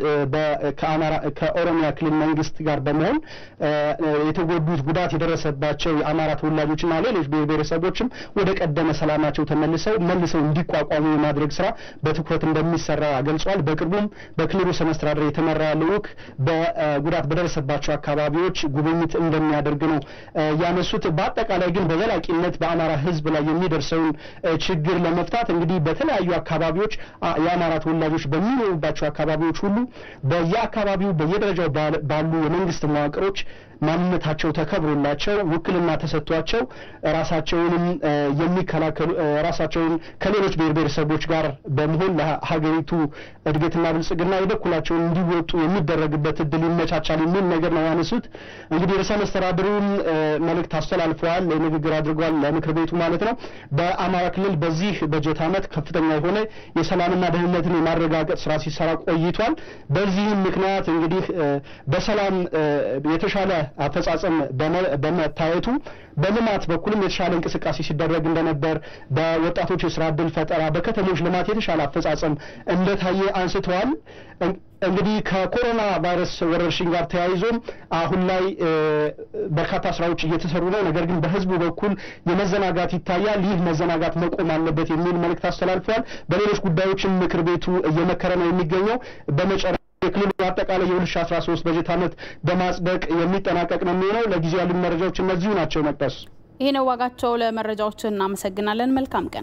ከኦሮሚያ ክልል መንግስት ጋር በመሆን የተጎዱት ጉዳት የደረሰባቸው የአማራ ተወላጆችና ሌሎች ብሔር ብሔረሰቦችም ወደ ቀደመ ሰላማቸው ተመልሰው መልሰው እንዲቋቋሙ የማድረግ ስራ በትኩረት እንደሚሰራ ገልጿል። በቅርቡም በክልሉ ርዕሰ መስተዳድር የተመራ ልዑክ በጉዳት በደረሰባቸው አካባቢዎች ጉብኝት እንደሚያደርግ ነው ያነሱት። በአጠቃላይ ግን በዘላቂነት በአማራ ሕዝብ ላይ የሚደርሰውን ችግር ለመፍታት እንግዲህ በተለያዩ አካባቢዎች የአማራ ተወላጆች በሚኖሩባቸው አካባቢዎች ሁሉ በየአካባቢው በየደረጃው ባሉ የመንግስት መዋቅሮች ማንነታቸው ተከብሮላቸው ውክልና ተሰጥቷቸው ራሳቸውንም የሚከላከሉ ራሳቸውን ከሌሎች ብሔር ብሔረሰቦች ጋር በመሆን ለሀገሪቱ እድገትና ብልጽግና የበኩላቸውን እንዲወጡ የሚደረግበት እድል ይመቻቻል የሚል ነገር ነው ያነሱት። እንግዲህ ርዕሰ መስተዳድሩም መልእክት አስተላልፈዋል፣ ንግግር አድርጓል ለምክር ቤቱ ማለት ነው። በአማራ ክልል በዚህ በጀት ዓመት ከፍተኛ የሆነ የሰላምና ደህንነትን የማረጋገጥ ስራ ሲሰራ ቆይቷል። በዚህም ምክንያት እንግዲህ በሰላም የተሻለ አፈጻጸም በመታየቱ በልማት በኩልም የተሻለ እንቅስቃሴ ሲደረግ እንደነበር፣ በወጣቶች የስራ እድል ፈጠራ፣ በከተሞች ልማት የተሻለ አፈጻጸም እንደታየ አንስተዋል። እንግዲህ ከኮሮና ቫይረስ ወረርሽኝ ጋር ተያይዞም አሁን ላይ በርካታ ስራዎች እየተሰሩ ነው። ነገር ግን በህዝቡ በኩል የመዘናጋት ይታያል። ይህ መዘናጋት መቆም አለበት የሚል መልእክት አስተላልፈዋል። በሌሎች ጉዳዮችም ምክር ቤቱ እየመከረ ነው የሚገኘው በመጨረ የክልሉ አጠቃላይ የ2013 በጀት ዓመት በማጽደቅ የሚጠናቀቅ ነው የሚሆነው። ለጊዜው ያሉ መረጃዎች እነዚሁ ናቸው። መቅደስ ይህ ነው ዋጋቸው። ለመረጃዎች እናመሰግናለን። መልካም ቀን።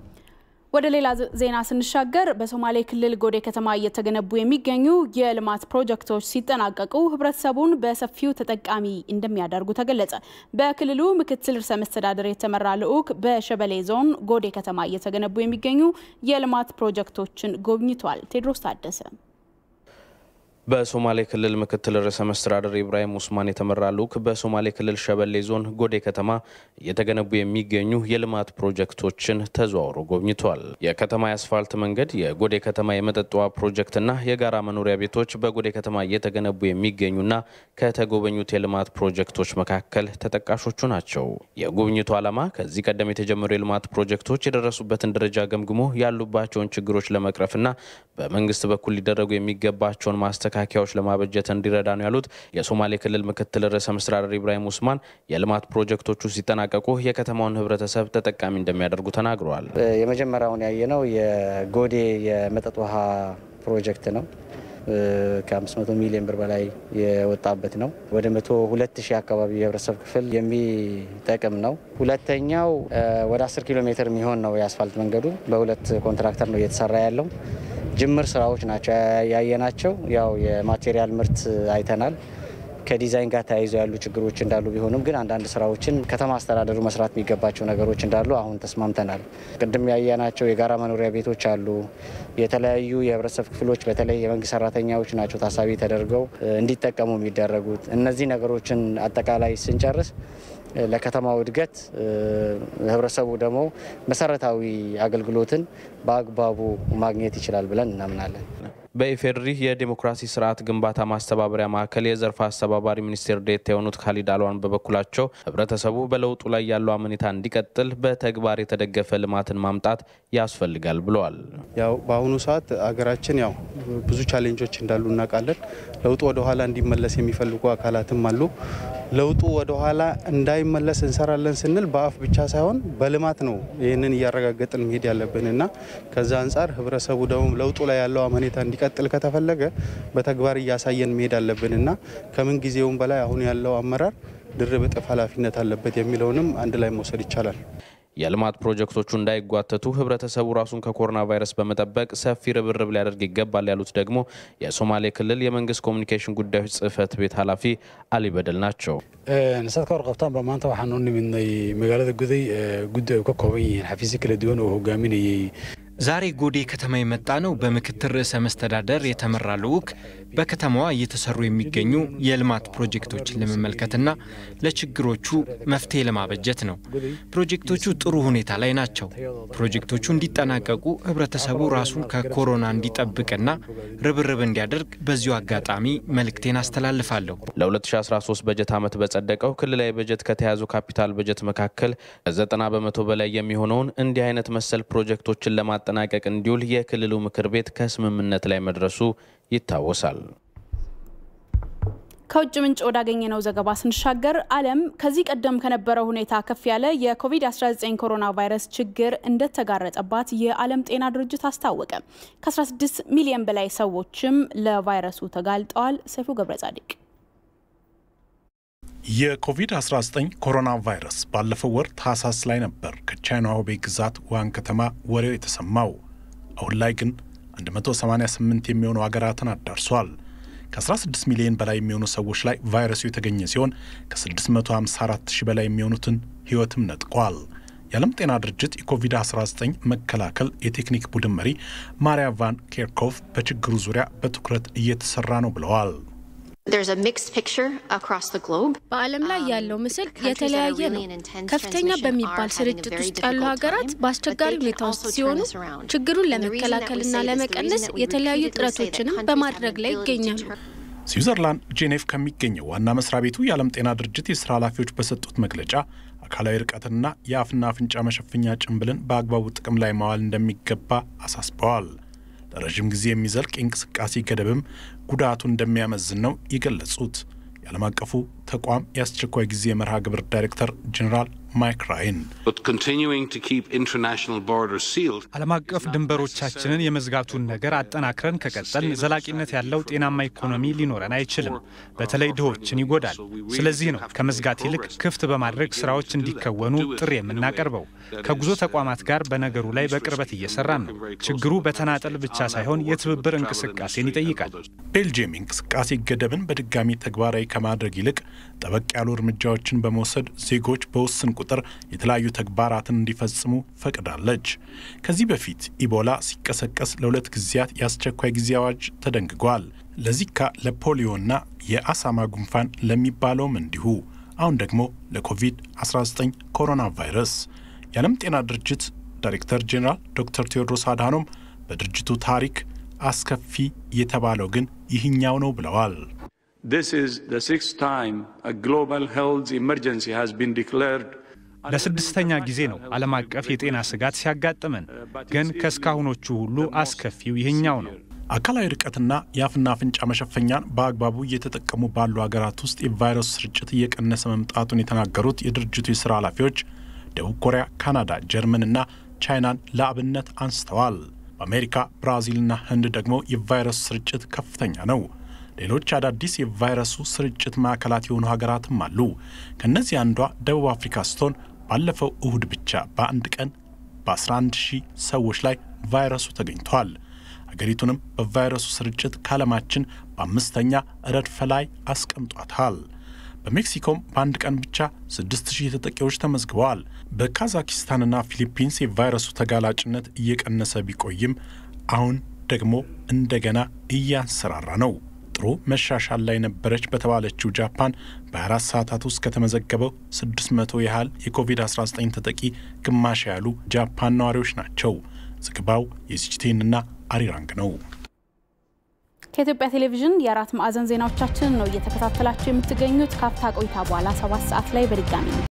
ወደ ሌላ ዜና ስንሻገር በሶማሌ ክልል ጎዴ ከተማ እየተገነቡ የሚገኙ የልማት ፕሮጀክቶች ሲጠናቀቁ ህብረተሰቡን በሰፊው ተጠቃሚ እንደሚያደርጉ ተገለጸ። በክልሉ ምክትል ርዕሰ መስተዳድር የተመራ ልዑክ በሸበሌ ዞን ጎዴ ከተማ እየተገነቡ የሚገኙ የልማት ፕሮጀክቶችን ጎብኝቷል። ቴድሮስ ታደሰ በሶማሌ ክልል ምክትል ርዕሰ መስተዳደር ኢብራሂም ኡስማን የተመራ ልዑክ በሶማሌ ክልል ሸበሌ ዞን ጎዴ ከተማ እየተገነቡ የሚገኙ የልማት ፕሮጀክቶችን ተዘዋውሮ ጎብኝቷል። የከተማ የአስፋልት መንገድ፣ የጎዴ ከተማ የመጠጥ ውሃ ፕሮጀክትና የጋራ መኖሪያ ቤቶች በጎዴ ከተማ እየተገነቡ የሚገኙና ከተጎበኙት የልማት ፕሮጀክቶች መካከል ተጠቃሾቹ ናቸው። የጉብኝቱ ዓላማ ከዚህ ቀደም የተጀመሩ የልማት ፕሮጀክቶች የደረሱበትን ደረጃ ገምግሞ ያሉባቸውን ችግሮች ለመቅረፍና በመንግስት በኩል ሊደረጉ የሚገባቸውን ማስተካከያዎች ለማበጀት እንዲረዳ ነው ያሉት የሶማሌ ክልል ምክትል ርዕሰ መስተዳደር ኢብራሂም ኡስማን የልማት ፕሮጀክቶቹ ሲጠናቀቁ የከተማውን ሕብረተሰብ ተጠቃሚ እንደሚያደርጉ ተናግረዋል። የመጀመሪያውን ያየነው የጎዴ የመጠጥ ውሃ ፕሮጀክት ነው። ከ500 ሚሊዮን ብር በላይ የወጣበት ነው። ወደ 102 ሺህ አካባቢ የህብረተሰብ ክፍል የሚጠቅም ነው። ሁለተኛው ወደ 10 ኪሎ ሜትር የሚሆን ነው የአስፋልት መንገዱ በሁለት ኮንትራክተር ነው እየተሰራ ያለው። ጅምር ስራዎች ናቸው ያየናቸው። ያው የማቴሪያል ምርት አይተናል። ከዲዛይን ጋር ተያይዞ ያሉ ችግሮች እንዳሉ ቢሆንም ግን አንዳንድ ስራዎችን ከተማ አስተዳደሩ መስራት የሚገባቸው ነገሮች እንዳሉ አሁን ተስማምተናል። ቅድም ያየናቸው የጋራ መኖሪያ ቤቶች አሉ። የተለያዩ የህብረተሰብ ክፍሎች በተለይ የመንግስት ሰራተኛዎች ናቸው ታሳቢ ተደርገው እንዲጠቀሙ የሚደረጉት። እነዚህ ነገሮችን አጠቃላይ ስንጨርስ ለከተማው እድገት ህብረተሰቡ ደግሞ መሰረታዊ አገልግሎትን በአግባቡ ማግኘት ይችላል ብለን እናምናለን። በኢፌድሪ የዴሞክራሲ ስርዓት ግንባታ ማስተባበሪያ ማዕከል የዘርፍ አስተባባሪ ሚኒስቴር ዴኤታ የሆኑት ካሊድ አልዋን በበኩላቸው ህብረተሰቡ በለውጡ ላይ ያለው አመኔታ እንዲቀጥል በተግባር የተደገፈ ልማትን ማምጣት ያስፈልጋል ብለዋል። ያው በአሁኑ ሰዓት አገራችን ያው ብዙ ቻሌንጆች እንዳሉ እናውቃለን። ለውጡ ወደኋላ እንዲመለስ የሚፈልጉ አካላትም አሉ። ለውጡ ወደኋላ እንዳይመለስ እንሰራለን ስንል በአፍ ብቻ ሳይሆን በልማት ነው ይህንን እያረጋገጥን መሄድ ያለብን እና ከዛ አንጻር ህብረተሰቡ ደግሞ ለውጡ ላይ ያለው አመኔታ እንዲቀጥል ከተፈለገ በተግባር እያሳየን መሄድ አለብን እና ከምን ጊዜውም በላይ አሁን ያለው አመራር ድርብ እጥፍ ኃላፊነት አለበት የሚለውንም አንድ ላይ መውሰድ ይቻላል። የልማት ፕሮጀክቶቹ እንዳይጓተቱ ህብረተሰቡ ራሱን ከኮሮና ቫይረስ በመጠበቅ ሰፊ ርብርብ ሊያደርግ ይገባል ያሉት ደግሞ የሶማሌ ክልል የመንግስት ኮሚኒኬሽን ጉዳዮች ጽህፈት ቤት ኃላፊ አሊ በደል ናቸው። saad ka warqabtaanba maanta waxaan u nimidnay magaalada guday guddi ay ka kooban yihiin xafiisyo kala duwan oo hogaaminayay ዛሬ ጎዴ ከተማ የመጣ ነው በምክትል ርዕሰ መስተዳደር የተመራ ልዑክ በከተማዋ እየተሰሩ የሚገኙ የልማት ፕሮጀክቶችን ለመመልከትና ለችግሮቹ መፍትሄ ለማበጀት ነው። ፕሮጀክቶቹ ጥሩ ሁኔታ ላይ ናቸው። ፕሮጀክቶቹ እንዲጠናቀቁ ህብረተሰቡ ራሱን ከኮሮና እንዲጠብቅና ርብርብ እንዲያደርግ በዚሁ አጋጣሚ መልእክቴን አስተላልፋለሁ። ለ2013 በጀት ዓመት በጸደቀው ክልላዊ በጀት ከተያዙ ካፒታል በጀት መካከል ከ90 በመቶ በላይ የሚሆነውን እንዲህ አይነት መሰል ፕሮጀክቶችን ለማጠናቀቅ እንዲውል የክልሉ ምክር ቤት ከስምምነት ላይ መድረሱ ይታወሳል። ከውጭ ምንጭ ወዳገኘነው ዘገባ ስንሻገር ዓለም ከዚህ ቀደም ከነበረው ሁኔታ ከፍ ያለ የኮቪድ-19 ኮሮና ቫይረስ ችግር እንደተጋረጠባት የዓለም ጤና ድርጅት አስታወቀ። ከ16 ሚሊዮን በላይ ሰዎችም ለቫይረሱ ተጋልጠዋል። ሰይፉ ገብረ ጻዲቅ የኮቪድ-19 ኮሮና ቫይረስ ባለፈው ወር ታህሳስ ላይ ነበር ከቻይና ሁቤይ ግዛት ውሃን ከተማ ወሬው የተሰማው። አሁን ላይ ግን 188 የሚሆኑ ሀገራትን አዳርሷል። ከ16 ሚሊዮን በላይ የሚሆኑ ሰዎች ላይ ቫይረሱ የተገኘ ሲሆን ከ654 ሺህ በላይ የሚሆኑትን ሕይወትም ነጥቋል። የዓለም ጤና ድርጅት የኮቪድ-19 መከላከል የቴክኒክ ቡድን መሪ ማሪያ ቫን ኬርኮቭ በችግሩ ዙሪያ በትኩረት እየተሰራ ነው ብለዋል። በዓለም ላይ ያለው ምስል የተለያየ ነው። ከፍተኛ በሚባል ስርጭት ውስጥ ያሉ ሀገራት በአስቸጋሪ ሁኔታ ውስጥ ሲሆኑ ችግሩን ለመከላከልና ለመቀነስ የተለያዩ ጥረቶችንም በማድረግ ላይ ይገኛሉ። ስዊዘርላንድ ጄኔቭ ከሚገኘው ዋና መስሪያ ቤቱ የዓለም ጤና ድርጅት የስራ ኃላፊዎች በሰጡት መግለጫ አካላዊ ርቀትንና የአፍና አፍንጫ መሸፈኛ ጭንብልን በአግባቡ ጥቅም ላይ ማዋል እንደሚገባ አሳስበዋል። ለረዥም ጊዜ የሚዘልቅ የእንቅስቃሴ ገደብም ጉዳቱ እንደሚያመዝን ነው የገለጹት። የዓለም አቀፉ ተቋም የአስቸኳይ ጊዜ መርሃ ግብር ዳይሬክተር ጄኔራል ማይክ ራይን ዓለም አቀፍ ድንበሮቻችንን የመዝጋቱን ነገር አጠናክረን ከቀጠልን ዘላቂነት ያለው ጤናማ ኢኮኖሚ ሊኖረን አይችልም። በተለይ ድሆችን ይጎዳል። ስለዚህ ነው ከመዝጋት ይልቅ ክፍት በማድረግ ስራዎች እንዲከወኑ ጥሪ የምናቀርበው። ከጉዞ ተቋማት ጋር በነገሩ ላይ በቅርበት እየሰራን ነው። ችግሩ በተናጠል ብቻ ሳይሆን የትብብር እንቅስቃሴን ይጠይቃል። ቤልጅየም የእንቅስቃሴ ገደብን በድጋሚ ተግባራዊ ከማድረግ ይልቅ ጠበቅ ያሉ እርምጃዎችን በመውሰድ ዜጎች በውስን ቁጥር የተለያዩ ተግባራትን እንዲፈጽሙ ፈቅዳለች። ከዚህ በፊት ኢቦላ ሲቀሰቀስ ለሁለት ጊዜያት የአስቸኳይ ጊዜ አዋጅ ተደንግጓል። ለዚካ ለፖሊዮና የአሳማ ጉንፋን ለሚባለውም እንዲሁ አሁን ደግሞ ለኮቪድ-19 ኮሮና ቫይረስ የዓለም ጤና ድርጅት ዳይሬክተር ጄኔራል ዶክተር ቴዎድሮስ አድሃኖም በድርጅቱ ታሪክ አስከፊ የተባለው ግን ይህኛው ነው ብለዋል። This is the sixth time a global health emergency has been declared ለስድስተኛ ጊዜ ነው ዓለም አቀፍ የጤና ስጋት ሲያጋጥመን፣ ግን ከእስካሁኖቹ ሁሉ አስከፊው ይህኛው ነው። አካላዊ ርቀትና የአፍና አፍንጫ መሸፈኛን በአግባቡ እየተጠቀሙ ባሉ ሀገራት ውስጥ የቫይረሱ ስርጭት እየቀነሰ መምጣቱን የተናገሩት የድርጅቱ የሥራ ኃላፊዎች ደቡብ ኮሪያ፣ ካናዳ፣ ጀርመንና ቻይናን ለአብነት አንስተዋል። በአሜሪካ ብራዚልና ህንድ ደግሞ የቫይረሱ ስርጭት ከፍተኛ ነው። ሌሎች አዳዲስ የቫይረሱ ስርጭት ማዕከላት የሆኑ ሀገራትም አሉ። ከእነዚህ አንዷ ደቡብ አፍሪካ ስትሆን ባለፈው እሁድ ብቻ በአንድ ቀን በ11 ሺህ ሰዎች ላይ ቫይረሱ ተገኝቷል። አገሪቱንም በቫይረሱ ስርጭት ከዓለማችን በአምስተኛ ረድፍ ላይ አስቀምጧታል። በሜክሲኮም በአንድ ቀን ብቻ 6000 ተጠቂዎች ተመዝግበዋል። በካዛኪስታንና ፊሊፒንስ የቫይረሱ ተጋላጭነት እየቀነሰ ቢቆይም አሁን ደግሞ እንደገና እያንሰራራ ነው። ጥሩ መሻሻል ላይ ነበረች በተባለችው ጃፓን በ24 ሰዓታት ውስጥ ከተመዘገበው 600 ያህል የኮቪድ-19 ተጠቂ ግማሽ ያሉ ጃፓን ነዋሪዎች ናቸው። ዘገባው የሲጂቴንና አሪራንግ ነው። ከኢትዮጵያ ቴሌቪዥን የአራት ማዕዘን ዜናዎቻችንን ነው እየተከታተላችሁ የምትገኙት። ካፍታ ቆይታ በኋላ ሰባት ሰዓት ላይ በድጋሚ